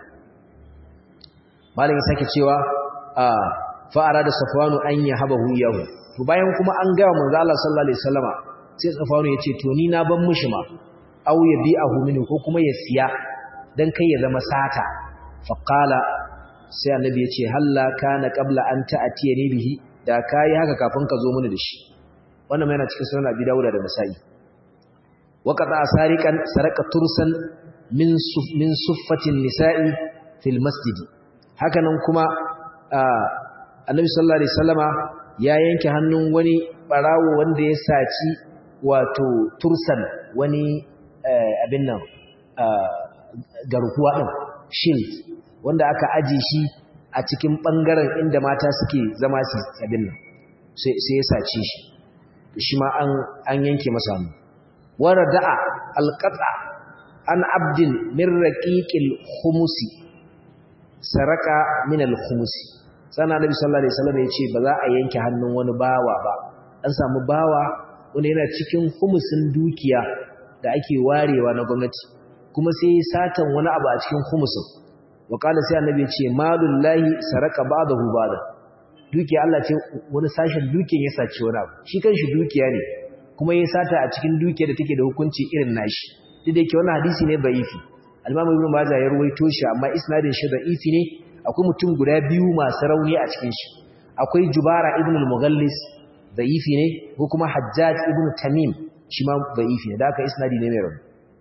malam ya sake cewa a fa'ara da safwanu an ya habahu yahu to bayan kuma an ga manzo Allah sallallahu alaihi wasallama sai safwanu ya ce to ni na ban mishi ma aw ya bi'ahu minhu ko kuma ya siya dan kai ya zama sata fa qala sai annabi ya ce halla kana qabla an ta'tiyani bihi da kai haka kafin ka zo mini da shi wannan yana cikin sunan Abi Dawud da Nasa'i waqata asariqan saraka tursan min min suffatin nisa'i fil masjid hakanan kuma annabi sallallahu alaihi wasallama ya yanke hannun wani barawo wanda ya saci wato tursan wani abin nan garkuwa din shield wanda aka aje shi a cikin bangaren inda mata suke zama su abin nan sai ya sace shi shi ma an an yanke masa hannu warada'a alqata an abdin min raqiqil khumusi saraka min al-khumusi sana nabi sallallahu alaihi wasallam yace ba za a yanke hannun wani bawa ba an samu bawa wanda yana cikin khumusin dukiya da ake warewa na gwamnati kuma sai satan wani abu a cikin khumusin wa qala sai annabi yace malullahi saraka ba'dahu ba'da dukiya Allah ce wani sashen dukiyar ya sace wani abu shi kanshi dukiya ne kuma ya sata a cikin dukiyar da take da hukunci irin nashi duk da yake wannan hadisi ne da'ifi al-Imam Ibn Majah ya ruwaito shi amma isnadin shi da'ifi ne akwai mutum guda biyu masu rauni a cikin shi akwai Jubara ibn al-Mughallis da'ifi ne ko kuma Hajjaj ibn Tamim shi ma da'ifi ne da haka isnadi ne mai rauni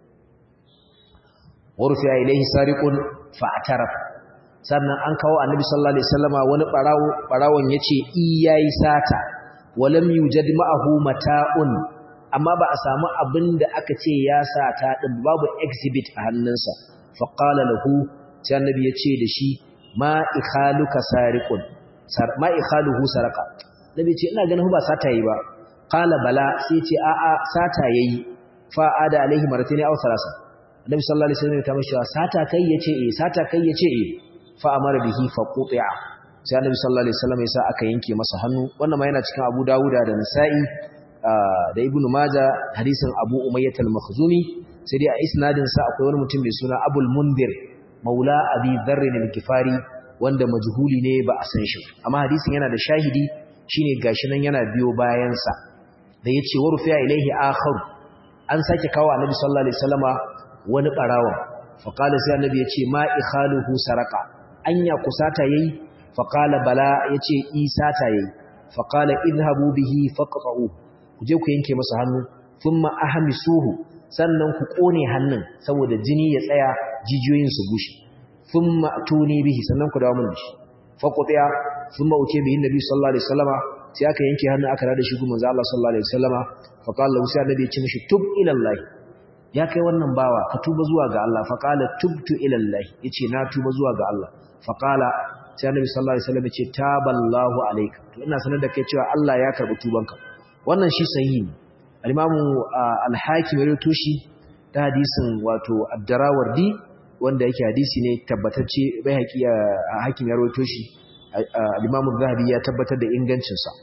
warfiya ilayhi sariqun fa'taraf sannan an kawo annabi sallallahu alaihi wasallama wani barawo barawon yace i yayi sata walam yujad ma'ahu mata'un amma ba a samu abin da aka ce ya sata din babu exhibit a hannunsa fa qala lahu sai annabi ya ce da shi ma ikhaluka sariqun sar ma ikhaluhu sarqa nabi ce ina ganin ba sata yi ba qala bala sai ce a a sata yayi fa ada alaihi martani aw salasa annabi sallallahu alaihi wasallam ya ta mishi sata kai yace eh sata kai yace eh fa amara bihi fa quti'a sai annabi sallallahu alaihi wasallam ya sa aka yanke masa hannu wannan ma yana cikin Abu Dawuda da Nasa'i da Ibn Majah hadisin Abu Umayyah al-Makhzumi sai dai a isnadin sa akwai wani mutum mai suna Abul Mundir Maula Abi Dharr al-Ghifari wanda majhuli ne ba a san shi amma hadisin yana da shahidi shine gashi nan yana biyo bayan sa da yace warfiya ilaihi akhar an sake kawo annabi sallallahu alaihi wasallama wani barawa fa qala sai annabi yace ma ikhaluhu saraka anya kusata yayi fa qala bala yace isata yayi fa qala idhabu bihi faqta'u ku je ku yanke masa hannu thumma ahmisuhu sannan ku kone hannun saboda jini ya tsaya jijiyoyin su bushe thumma tuni bihi sannan ku dawo mun da shi faqtiya thumma uce bihi nabi sallallahu alaihi wasallama sai aka yanke hannun aka rada shi gumin Allah sallallahu alaihi wasallama fa qala lahu sai annabi ya ce mishi tub ila Allah ya kai wannan bawa ka tuba zuwa ga Allah fa qala tubtu ila Allah yace na tuba zuwa ga Allah fa qala sai annabi sallallahu alaihi wasallam ya ce taballahu alayka to ina sanar da kai cewa Allah ya karbi tubanka wannan shi sahihi ne al-imamu al-hakim ya rawaito shi ta hadisin wato ad-darawardi wanda yake hadisi ne tabbatacce bai haƙi a hakim ya rawaito shi al-imamu zahabi ya tabbatar da ingancin sa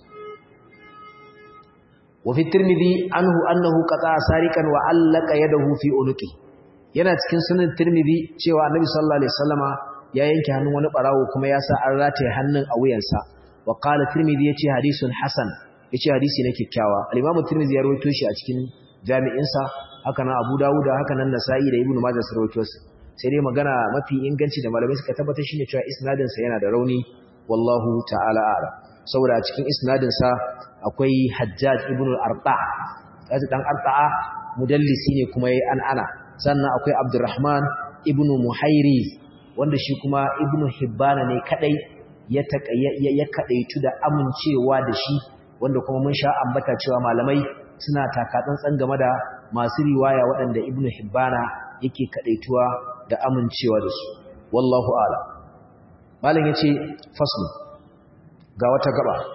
wa fi tirmidhi anhu annahu qata sariqan wa allaka yadahu fi unuqi yana cikin sunan tirmidhi cewa annabi sallallahu alaihi wasallama ya yanke hannun wani barawo kuma ya sa an rataye hannun a wuyansa wa qala tirmidhi yace hadisun hasan yace hadisi ne kikkiawa al-imamu tirmidhi ya rawaito shi a cikin jami'insa haka nan abu dawud haka nan nasa'i da ibnu majah sun rawaito sai dai magana mafi inganci da malamai suka tabbatar shine cewa isnadin sa yana da rauni wallahu ta'ala a'lam saboda a cikin isnadin sa akwai hajjaj ibnu al-arqa kaji dan arqa mudallisi ne kuma yayi an ana sannan akwai abdurrahman ibnu muhairi wanda shi kuma ibnu hibbana ne kadai ya ya kadaitu da amincewa da shi wanda kuma mun sha ambata cewa malamai suna takatsantsan game da masu riwaya waɗanda ibnu hibbana yake kadaituwa da amincewa da su wallahu a'lam malam yace fasl ga wata gaba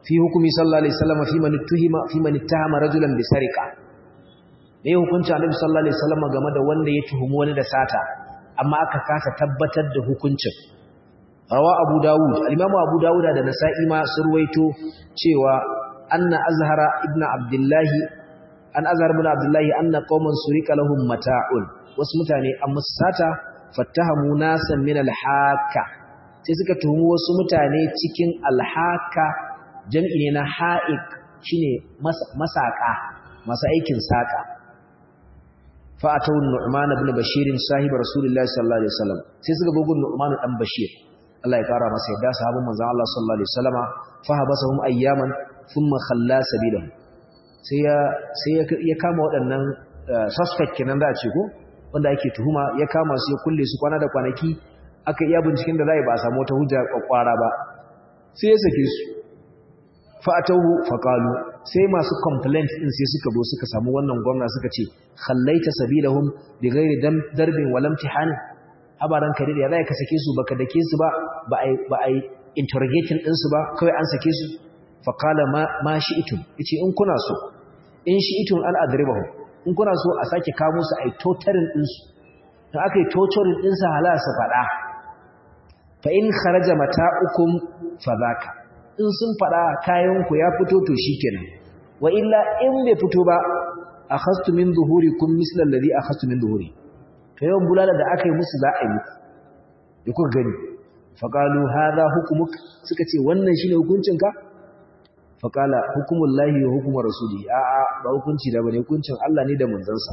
fi hukumi sallallahu alaihi wasallam fi man tuhima fi man ittahama rajulan bi sariqa me hukunci annabi sallallahu alaihi wasallam game da wanda ya tuhumi wani da sata amma aka kasa tabbatar da hukuncin rawa abu dawud al-imam abu dawud da nasa'i ma surwaito cewa anna azhara ibn abdullah an azhar ibn abdullah anna qauman surika lahum mata'un wasu mutane an musata fattahamu nasan min al-haka sai suka tuhumi wasu mutane cikin al-haka jam'i ne na ha'iq shine masaka masu aikin saka fa'atau nu'man ibn bashir sahib rasulullahi sallallahu alaihi wasallam sai suka bugu nu'man dan bashir Allah ya kara masa yadda sahabban manzon Allah sallallahu alaihi wasallama fa habasahum ayyaman thumma khalla sabilahum sai ya sai ya kama waɗannan suspect kenan da a ce ko wanda ake tuhuma ya kama su ya kulle su kwana da kwanaki aka iya binciken da zai ba a samu wata hujja kwakwara ba sai ya sake su fa'atahu faqalu sai masu complaint din sai suka zo suka samu wannan gwamna suka ce khallaita sabilahum bighairi darbin wal imtihan abaran kare da zai ka sake su baka dake su ba ba ai ba ai interrogating din su ba kai an sake su faqala ma ma shi'tum yace in kuna so in shi'tum an adribahu in kuna so a sake kamo su ai totarin din su dan akai totarin din su hala su fada fa in kharaja mata'ukum fadhaka in sun fada kayanku ya fito to shikenan wa illa in bai fito ba akhastu min zuhurikum misla alladhi akhastu min zuhuri to yawan bulala da aka yi musu za a yi muku da kuka gani faqalu hadha hukmuk suka ce wannan shine hukuncinka faqala hukumullahi wa hukmu rasuli a a ba hukunci da bane hukuncin Allah ne da manzansa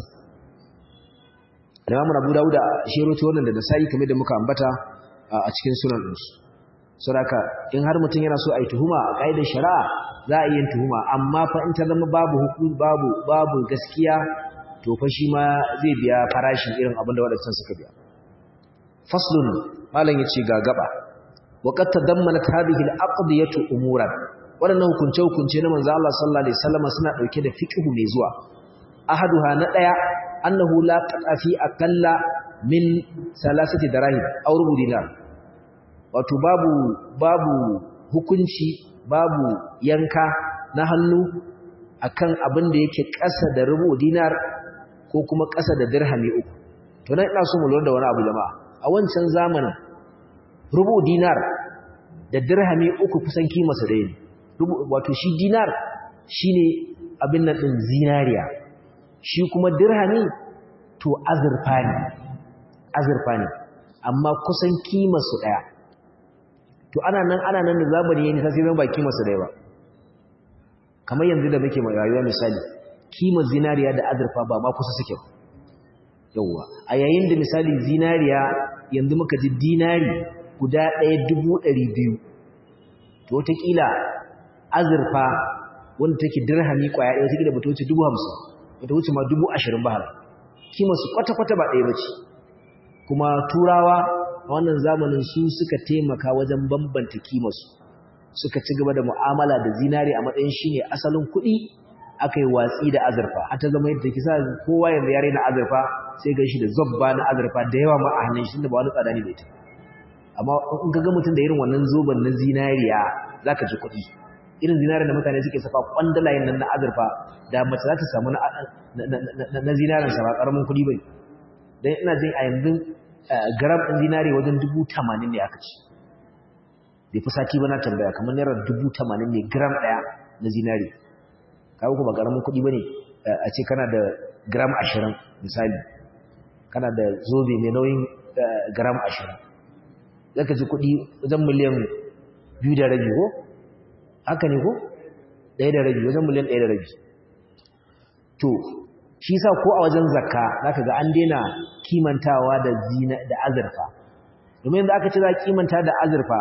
Imam Abu Dawud shi rawaito wannan da Nasa'i kamar da muka ambata a cikin sunan ɗinsu saboda in har mutum yana so a yi tuhuma a ƙa'idar shari'a za a yi yin tuhuma amma fa in ta zama babu hukun babu babu gaskiya to fa shi ma zai biya farashin irin abin da waɗancan suka biya faslun malam yace ga gaba wa qad tadammanat hadhihi al-aqdiyatu umuran waɗannan hukunce hukunce na manzo Allah sallallahu alaihi wasallam suna dauke da fiqh mai zuwa ahaduha na daya annahu la taqafi aqalla min salasati darahim aw rubu dinar wato babu babu hukunci babu yanka na hannu akan abin da yake ƙasa da rubu dinar ko kuma ƙasa da dirhami uku to nan ina so mu lura da wani abu jama'a a wancan zamanin rubu dinar da dirhami uku kusan kima su dai wato shi dinar shine abin nan din zinariya shi kuma dirhami to azurfa ne azurfa ne amma kusan kima su daya to ana nan ana nan da zamani yayin sai zan ba kima su daya ba kamar yanzu da muke mai rayuwa misali kima zinariya da azurfa ba ma kusa suke yawa a yayin da misali zinariya yanzu muka ji dinari guda ɗaya dubu ɗari biyu to wataƙila azurfa wanda take dirhami ƙwaya ɗaya wataƙila ba ta wuce dubu hamsin ba ta wuce ma dubu ashirin ba har kima su kwata-kwata ba ɗaya ba ce kuma turawa a wannan zamanin su suka taimaka wajen bambanta kimarsu suka ci gaba da mu'amala da zinari a matsayin shine asalin kuɗi aka yi watsi da azurfa har ta zama yadda kisa kowa yanzu ya raina azurfa sai gan shi da zobba na azurfa da yawa ma a hannun shi da ba wani tsada ne da ita amma in ka ga mutum da irin wannan zoben na zinariya zaka ji kuɗi irin zinariya da mutane suke safa kwandalayen nan na azurfa da mace za ta samu na zinarin sa ba karamin kuɗi bai dan ina jin a yanzu gram ɗin zinari wajen dubu tamanin ne aka ci bai fi sati ba na tambaya kamar naira dubu tamanin ne gram ɗaya na zinari kawo kuma ƙaramin kuɗi ba ne a ce kana da gram ashirin misali kana da zobe mai nauyin gram ashirin zaka ji kuɗi wajen miliyan biyu da rabi ko haka ne ko ɗaya da rabi wajen miliyan ɗaya da rabi to shi sa ko a wajen zakka zaka ga an daina kimantawa da zina da azurfa domin yanzu aka ce za kimanta da azurfa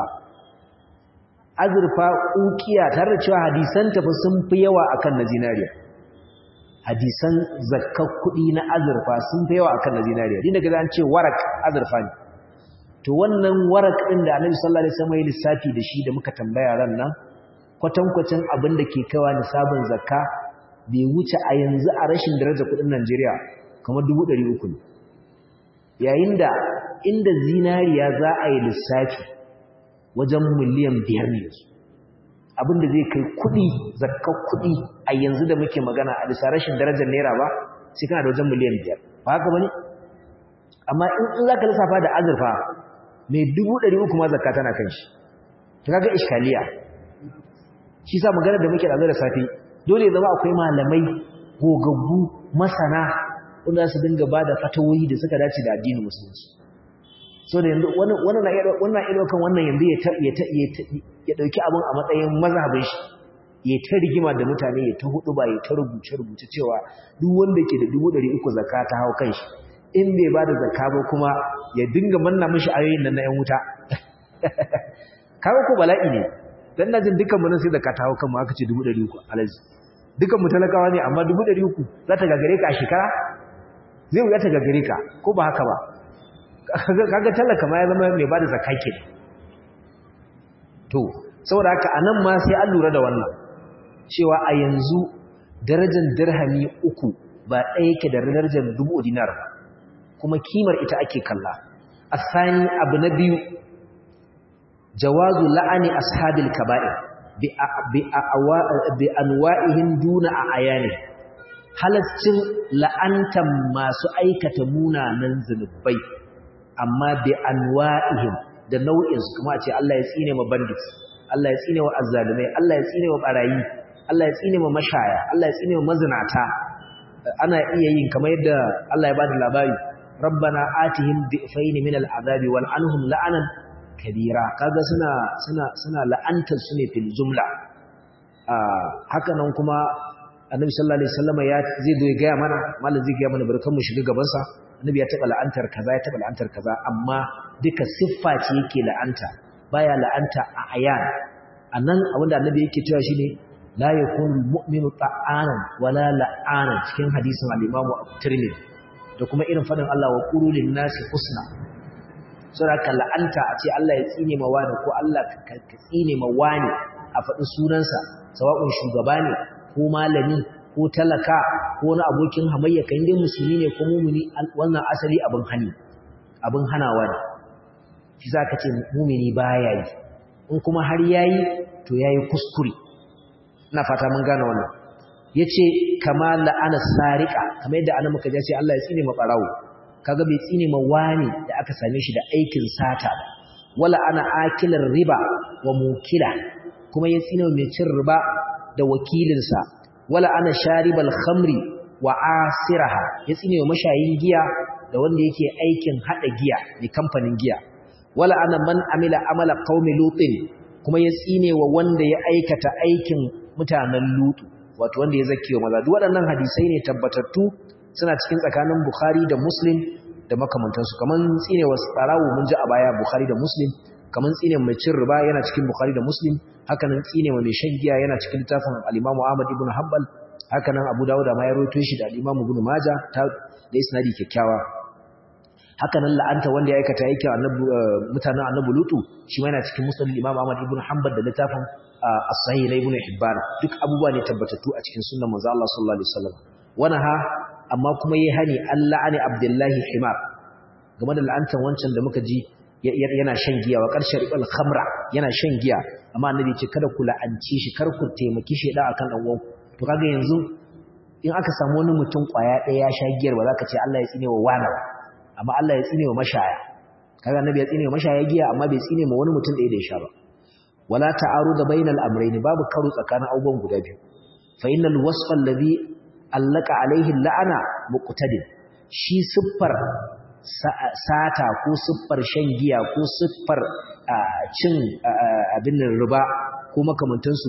azurfa ukiya tare da cewa hadisan tafi sun fi yawa akan na zinariya hadisan zakkar kuɗi na azurfa sun fi yawa akan na zinariya din daga an ce warak azurfa ne to wannan warak din da Annabi sallallahu alaihi wasallam ya lissafi da shi da muka tambaya ran nan kwatankwacin abin da ke kaiwa nisabin zakka bai wuce a yanzu a rashin darajar kuɗin Najeriya kamar 300 ne yayin da inda zinariya za a yi lissafi wajen miliyan biyar ne yanzu a abin da zai kai kuɗi zakkar kuɗi a yanzu da muke magana a bisa rashin darajar naira ba sai kana da wajen miliyan biyar ba haka bane amma in in zaka lissafa da azurfa mai dubu ɗari uku ma zakka tana kan shi to kaga iskaliya shi sa magana da muke da safe dole zama akwai malamai gogaggu masana wanda su dinga ba da fatawoyi da suka dace da addinin musulunci so da yanzu wannan na iya kan wannan yanzu ya ɗauki abin a matsayin mazhabin shi ya ta rigima da mutane ya ta hudu ba ya ta rubuce rubuce cewa duk wanda ke da dubu ɗari uku zakka ta hau kan shi in bai ba da zakka ba kuma ya dinga manna mishi ayoyin nan na yan wuta kawo ko bala'i ne dan na jin dukkan mu nan sai zakka ta hau kan mu aka ce dubu ɗari uku alaji dukkan mu talakawa ne amma dubu ɗari uku za ta gagare ka a shekara zai wuya ta gagare ka ko ba haka ba kaga talaka ma ya zama mai bada zakka ke to saboda haka anan ma sai an lura da wannan cewa a yanzu darajar dirhami uku ba ɗaya yake da darajar dubu dinar kuma kimar ita ake kalla asani abu na biyu jawazu la'ani ashabil kaba'ir bi anwa'ihim duna a ayani halascin la'antan masu aikata munanan zunubai amma bi anwa'ihim da nau'insu kuma a ce Allah ya tsine ma bandits Allah ya tsine wa azzalumai Allah ya tsine wa barayi Allah ya tsine ma mashaya Allah ya tsine wa mazinata ana iya yin kamar yadda Allah ya bada labari rabbana atihim bi'fayn min al'adabi wal anhum la'anan kabira kaga suna suna suna la'antar su ne fil jumla haka nan kuma annabi sallallahu alaihi wasallam ya zai zo ya ga mana mallan zai ga mana barkan mu shiga gaban sa annabi ya taba la'antar kaza ya taba la'antar kaza amma duka siffa ce yake la'anta baya la'anta a ayan anan abinda annabi yake cewa shine la yakunu mu'minu ta'anan wala la'anan cikin hadisin al-Imam Tirmidhi da kuma irin fadin Allah wa qulul nasi husna sura ka la'anta a ce Allah ya tsine ma wani ko Allah ka tsine ma wani a faɗi sunansa sawa'un shugaba ne ko malami ko talaka ko wani abokin hamayya kan dai musulmi ne ko mumini wannan asali abin hani abin hanawa ne shi zaka ce mumini baya yi in kuma har yayi to yayi kuskure ina fata mun gane wannan yace kama la'ana sariqa kamar yadda annabi muka ce Allah ya tsine ma barawo kaga bai tsine ma wani da aka same shi da aikin sata ba wala ana akilar riba wa mukila kuma ya tsine mai cin riba da wakilinsa wala ana sharibal khamri wa asiraha ya tsine wa mashayin giya da wanda yake aikin hada giya ne kamfanin giya wala ana man amila amala qaumi lutin kuma ya tsine wa wanda ya aikata aikin mutanen lutu wato wanda ya zakiyo maza duk waɗannan hadisai ne tabbatattu suna cikin tsakanin bukhari da muslim da makamantansu kaman tsine wa tsarawo mun ji a baya bukhari da muslim kaman tsine mai cin riba yana cikin bukhari da muslim hakanan tsine wa mai shan giya yana cikin littafin al-Imam Ahmad ibn Hanbal hakanan Abu Dawud ma ya rawaito shi da al-Imam Ibn Majah ta da isnadi kyakkyawa hakanan la'anta wanda ya aikata yake annabi mutanen annabi Lutu shi ma yana cikin Musnad al-Imam Ahmad ibn Hanbal da littafin As-Sahih na Ibn Hibban duk abubuwa ne tabbatattu a cikin sunnar manzo Allah sallallahu alaihi wasallam wana ha amma kuma yayi hani Allah ani Abdullahi Himar game da la'antan wancan da muka ji yana shan giya wa ƙarshen riɓal khamra yana shan giya amma annabi ce kada ku la'anci shi kar ku taimaki shi da akan dan uwanku to kaga yanzu in aka samu wani mutum kwaya ɗaya ya sha giyar ba za ka ce Allah ya tsine wa wani ba amma Allah ya tsine wa mashaya kaga annabi ya tsine wa mashaya giya amma bai tsine ma wani mutum ɗaya da ya sha ba wala ta'aruda bainal amrayn babu karo tsakanin abubuwan guda biyu fa innal wasfa alladhi allaka alaihi la'ana muqtadin shi siffar sata ko siffar shan giya ko siffar cin abin riba ko makamantansu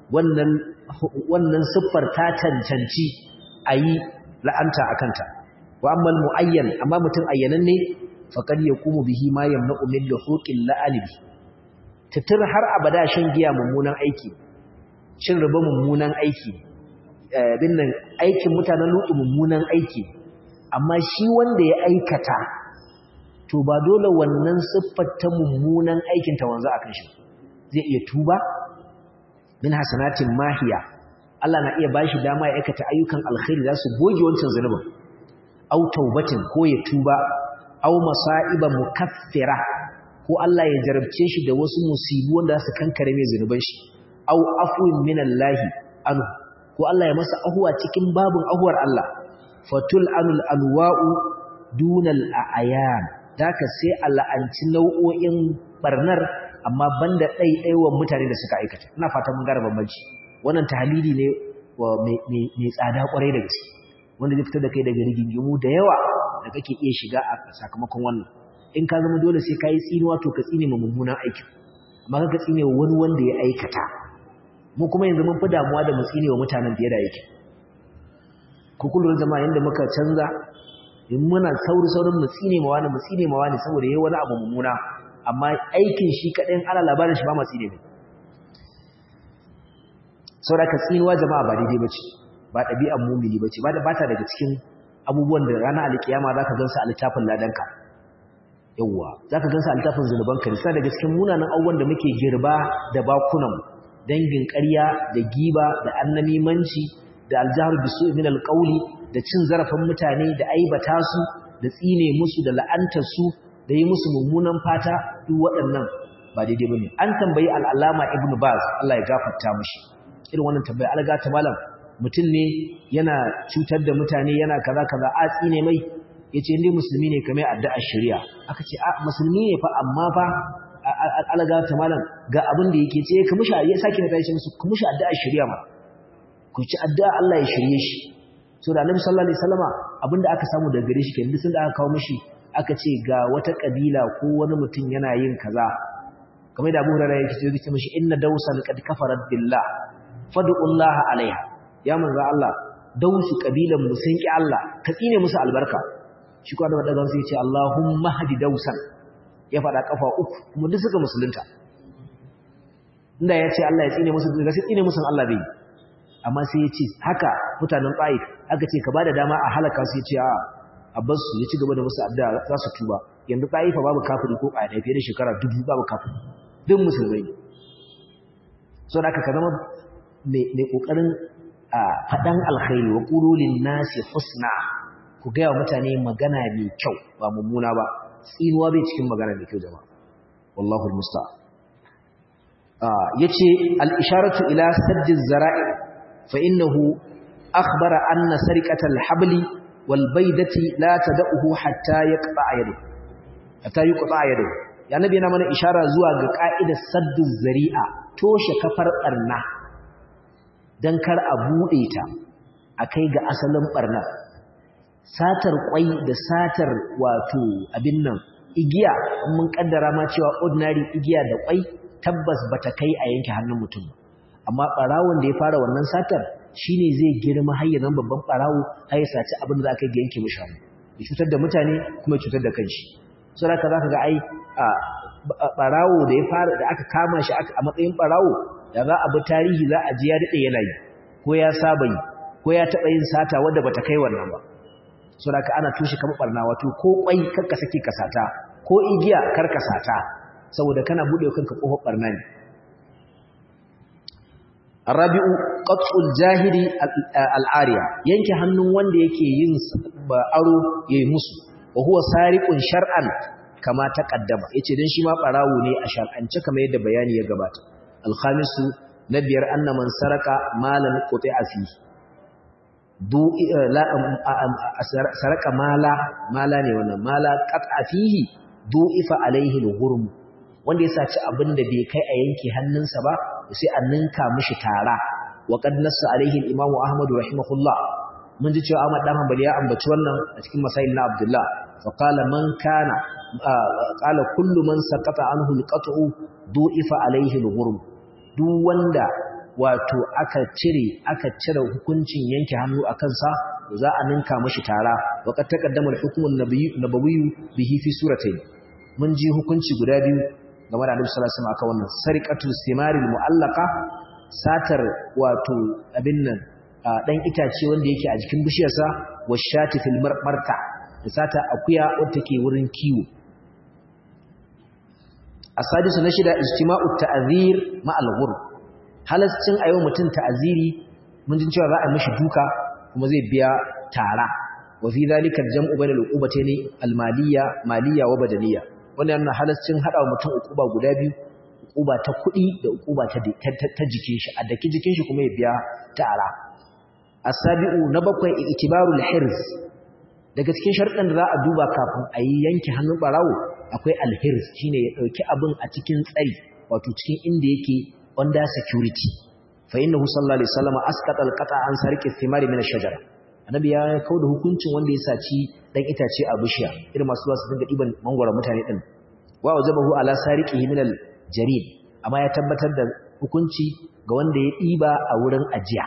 wannan siffar ta cancanci a yi la'anta a kanta wa ammal mu'ayyan amma mutum ayyanan ne faƙar ya kuma bihi ma yamna umin da hukin la'alibi tutur har abada shan giya mummunan aiki cin riba mummunan aiki bin nan aikin mutanen lutu mummunan aiki amma shi wanda ya aikata to ba dole wannan siffar ta mummunan aikin ta wanzu akan shi zai iya tuba min hasanatin mahiya Allah na iya bashi dama ya aikata ayyukan alkhairi za su goge wancan zunubin au taubatin ko ya tuba au masa'iba mukaffira ko Allah ya jarabce shi da wasu musibu wanda za su kankare mai zunuban shi aw afwin minallahi anhu ko Allah ya masa ahuwa cikin babin ahuwar Allah fatul anul anwa'u dunal a'yan daka sai Allah an ci nau'o'in barnar amma banda ɗaiɗaiwan mutane da suka aikata ina fatan mun gara bambanci wannan tahlili ne mai tsada kwarai da gaske wanda zai fitar da kai daga rigingimu da yawa da kake iya shiga a sakamakon wannan in ka zama dole sai ka yi tsinuwa to ka tsine ma mummunan aikin amma ka tsine wa wani wanda ya aikata mu kuma yanzu mun fi damuwa da mu tsine wa mutanen fiye da aikin ku kullum zama yanda muka canza in muna sauri saurin mu tsine ma wani mu tsine ma wani saboda yayi wani abu mummuna amma aikin shi kaɗai ana labarin shi ba ma tsine mai saboda ka tsinuwa jama'a ba daidai bace ba ɗabi'ar mumini bace ba da bata daga cikin abubuwan da ranar alkiyama zaka gansu a littafin ladanka yawwa zaka gansu a littafin zunubanka ne sai daga cikin munanan abubuwan da muke girba da bakunan dangin ƙarya da giba da annamimanci da aljahar bisu min alqawli da cin zarafin mutane da aibata su da tsine musu da la'antar su da yi musu mummunan fata duk waɗannan ba daidai bane an tambayi al-allama ibnu baz Allah ya gafarta mishi irin wannan tambaya alga ta malam mutum ne yana cutar da mutane yana kaza kaza a tsine mai yace indai musulmi ne kamar addu'a shari'a aka ce a musulmi ne fa amma fa alga ta malam ga abin da yake ce ka mushi ya sake da shi musu ku mushi addu'a shari'a ma ku ci addu'a Allah ya shirye shi so da Annabi sallallahu alaihi wasallama abinda aka samu daga gare shi kenan sun da aka kawo mishi aka ce ga wata kabila ko wani mutum yana yin kaza kamar da Abu Hurairah yake ce yake mishi inna dawsan qad kafarat billah fad'ullah alaiha ya manzo Allah dausu kabilan mu sun ki Allah ka tsine musu albarka shi ko da daga sai ya ce Allahumma hadi dausan ya fada kafa uku kuma duk suka musulunta inda ya ce Allah ya tsine musu ga sai tsine musu Allah bai amma sai ya ce haka mutanen Taif aka ce ka bada dama a halaka su ya ce a Abbas ya ci gaba da musu addu'a za su tuba yanzu Taifa babu kafiri ko ƙaya fiye da shekara dubu babu kafiri duk musulmai so da aka ka zama mai ƙoƙarin faɗan alkhairi wa ƙulolin nasi husna ku gaya wa mutane magana mai kyau ba mummuna ba tsinuwa bai cikin magana mai kyau jama'a wallahu musta ya ce al'isharatu ila saddin zara'i fa innahu akhbara anna sarikatal habli wal baidati la tad'uhu hatta yaqta yadu hatta yuqta yadu ya nabi yana mana ishara zuwa ga ka'idar saddin zari'a toshe kafar barna don kar a buɗe ta a kai ga asalin ɓarnar satar ƙwai da satar wato abin nan igiya mun ƙaddara ma cewa ordinary igiya da ƙwai tabbas ba ta kai a yanke hannun mutum amma ɓarawon da ya fara wannan satar shi ne zai girma har yanzu babban ɓarawo har ya saci abin da za ka ga yanke mishi hannu ya cutar da mutane kuma ya cutar da kanshi so da za ka ga ai ɓarawo da ya fara da aka kama shi a matsayin ɓarawo da za a bi tarihi za a ji ya daɗe yana yi ko ya saba yi ko ya taɓa yin sata wadda bata kai wannan ba so da ka ana tushe kama ɓarna wato ko ƙwai karka sake ka sata ko igiya karka sata saboda kana buɗe kanka ƙofar ɓarna ne arabi'u qat'ul jahili al'ariya yanke hannun wanda yake yin aro yayi musu wa huwa sariqun shar'an kama taqaddama yace dan shi ma barawo ne a shar'ance kamar yadda bayani ya gabata alkhamisu na biyar anna man saraka malan quti'a fi du la saraka mala mala ne wannan mala qat'a fihi du'ifa alaihi al-ghurm wanda ya saci abin da bai kai a yanke hannunsa ba sai a ninka mishi tara wa qad nassa alaihi al-imamu ahmad rahimahullah mun ji cewa ahmad dan hanbali ya ambaci wannan a cikin masail na abdullah fa qala man kana qala kullu man saqata anhu al-qat'u du'ifa alaihi al-ghurm duk wanda wato aka cire aka cire hukuncin yanke hannu a kansa za a ninka mashi tara wa qad taqaddama al-hukmu an-nabawi bihi fi suratayn mun ji hukunci guda biyu game da Annabi sallallahu alaihi wasallam aka wannan sariqatu simaril mu'allaqa satar wato abin nan dan itace wanda yake a jikin bishiyarsa wa shati fil marta da sata akuya wanda take wurin kiwo asadisu na shida ijtima'u ta'zir ma'al ghurb halascin ayo mutun ta'ziri mun jin cewa za a mishi duka kuma zai biya tara wa fi zalika al-jam'u bayna al-uqubatayn al-maliyya maliyya wa badaniyya wannan yana halascin hada mutum uquba guda biyu uquba ta kuɗi da uquba ta ta jikin shi a daki jikin shi kuma ya biya ta ara asabi'u na bakwai itibarul hirz daga cikin sharuɗan da za a duba kafin a yi yanke hannun barawo akwai alhirz shine ya ɗauki abin a cikin tsari wato cikin inda yake under security fa innahu sallallahu alaihi wasallam asqata alqata an sarqi thimari min ash-shajara annabi ya kauda hukuncin wanda ya saci dan itace a bishiya irin masu zuwa su dinga diban mangwara mutane din wa wajabahu ala sariqihi min al-jarid amma ya tabbatar da hukunci ga wanda ya diba a wurin ajiya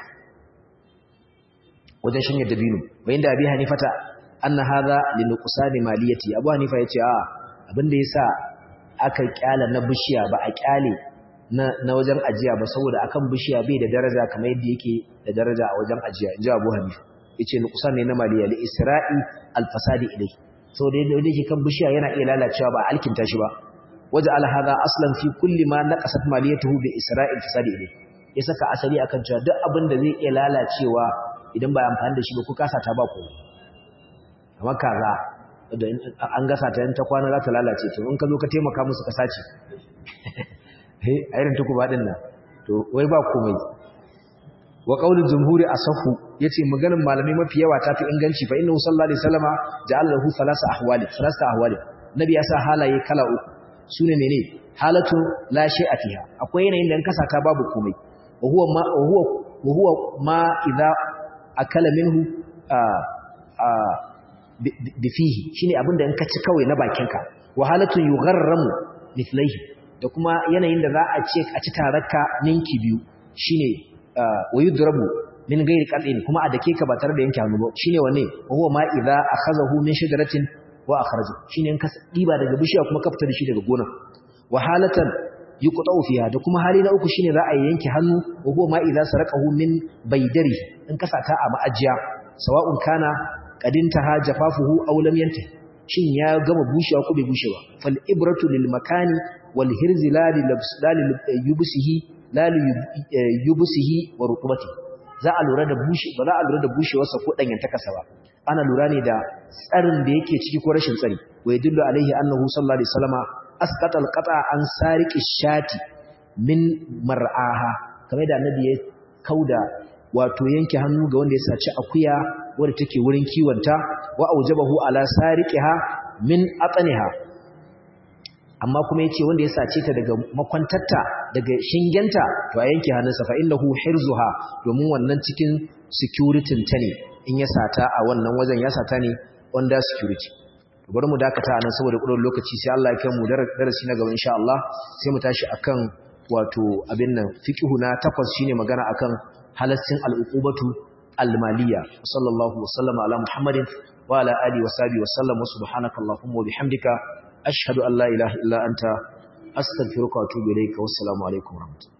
wajen shanye dabino bayan da abi hanifata anna hadha li nuqsani maliyati abu hanifa yace a abinda yasa aka kyala na bishiya ba a kyale na na wajen ajiya ba saboda akan bishiya bai da daraja kamar yadda yake da daraja a wajen ajiya inji abu hanifa yace nuqsan ne na maliya li isra'i al fasadi ilai saboda yadda yake kan bishiya yana iya lalacewa ba alkinta shi ba waje al hadha aslan fi kulli ma naqasat maliyatuhu bi isra'i al fasadi ilai ya saka asali akan cewa duk abin da zai iya lalacewa idan ba amfani da shi ba ku kasa ta ba ku amma kaza da an gasa ta ta kwana za ta lalace to in ka zo ka taimaka musu ka sace eh a irin tuku ba din nan to wai ba komai wa qaulul jumhuri asahu yace maganin malamai mafi yawa ta fi inganci fa innahu sallallahu alaihi wasallama ja'ala lahu thalatha ahwali thalatha ahwali nabi ya sa halaye kala uku sune mene halatu la shay'a fiha akwai yanayin da in kasa ta babu komai wa huwa ma wa huwa wa huwa ma idza akala minhu a a bifihi shine abinda in ka ci kawai na bakinka wahalatu yugharramu mithlaihi da kuma yanayin da za a ce a ci taraka ninki biyu shine wayudrabu min ghairi qat'in kuma a dake ka ba tare da yanke hannu ba shine wane huwa ma idza akhazahu min shajaratin wa akhraja shine in ka diba daga bishiya kuma ka fita da shi daga gona wahalatan yuqta'u fiha da kuma hali na uku shine za a yanke hannu wa huwa ma idza saraqahu min baydari in ka sata a ma'ajiya sawa'un kana qadintaha jafafuhu aw lam yantahi shin ya gama bushewa ko bai bushe ba fal ibratu lil makani wal hirzi la lil yubsihi la lil yubsihi wa rutubati za a lura da bushe ba za a lura da bushewarsa ko danyen takasa ba ana lura ne da tsarin da yake ciki ko rashin tsari wa yadullu alaihi annahu sallallahu alaihi wasallama asqata al qata an sariqi shati min mar'aha kamar da annabi ya kauda wato yanke hannu ga wanda ya saci akuya wadda take wurin kiwonta wa aujabahu ala sariqiha min ataniha amma kuma yace wanda ya sace ta daga makwantarta daga shingenta to a yanke hannunsa fa innahu hirzuha domin wannan cikin security ta ne in ya sata a wannan wajen ya sata ne under security bari mu dakata anan saboda kudin lokaci sai Allah ya kai mu darasi na gaba insha Allah sai mu tashi akan wato abin nan fiqhu na takwas shine magana akan halassin al'uqubatu al-maliyya sallallahu wasallama ala muhammadin wa ala alihi wa sahbihi wa sallam wa subhanaka allahumma wa bihamdika ashhadu an la ilaha illa anta astaghfiruka wa atubu ilayka wassalamu alaikum wa rahmatullahi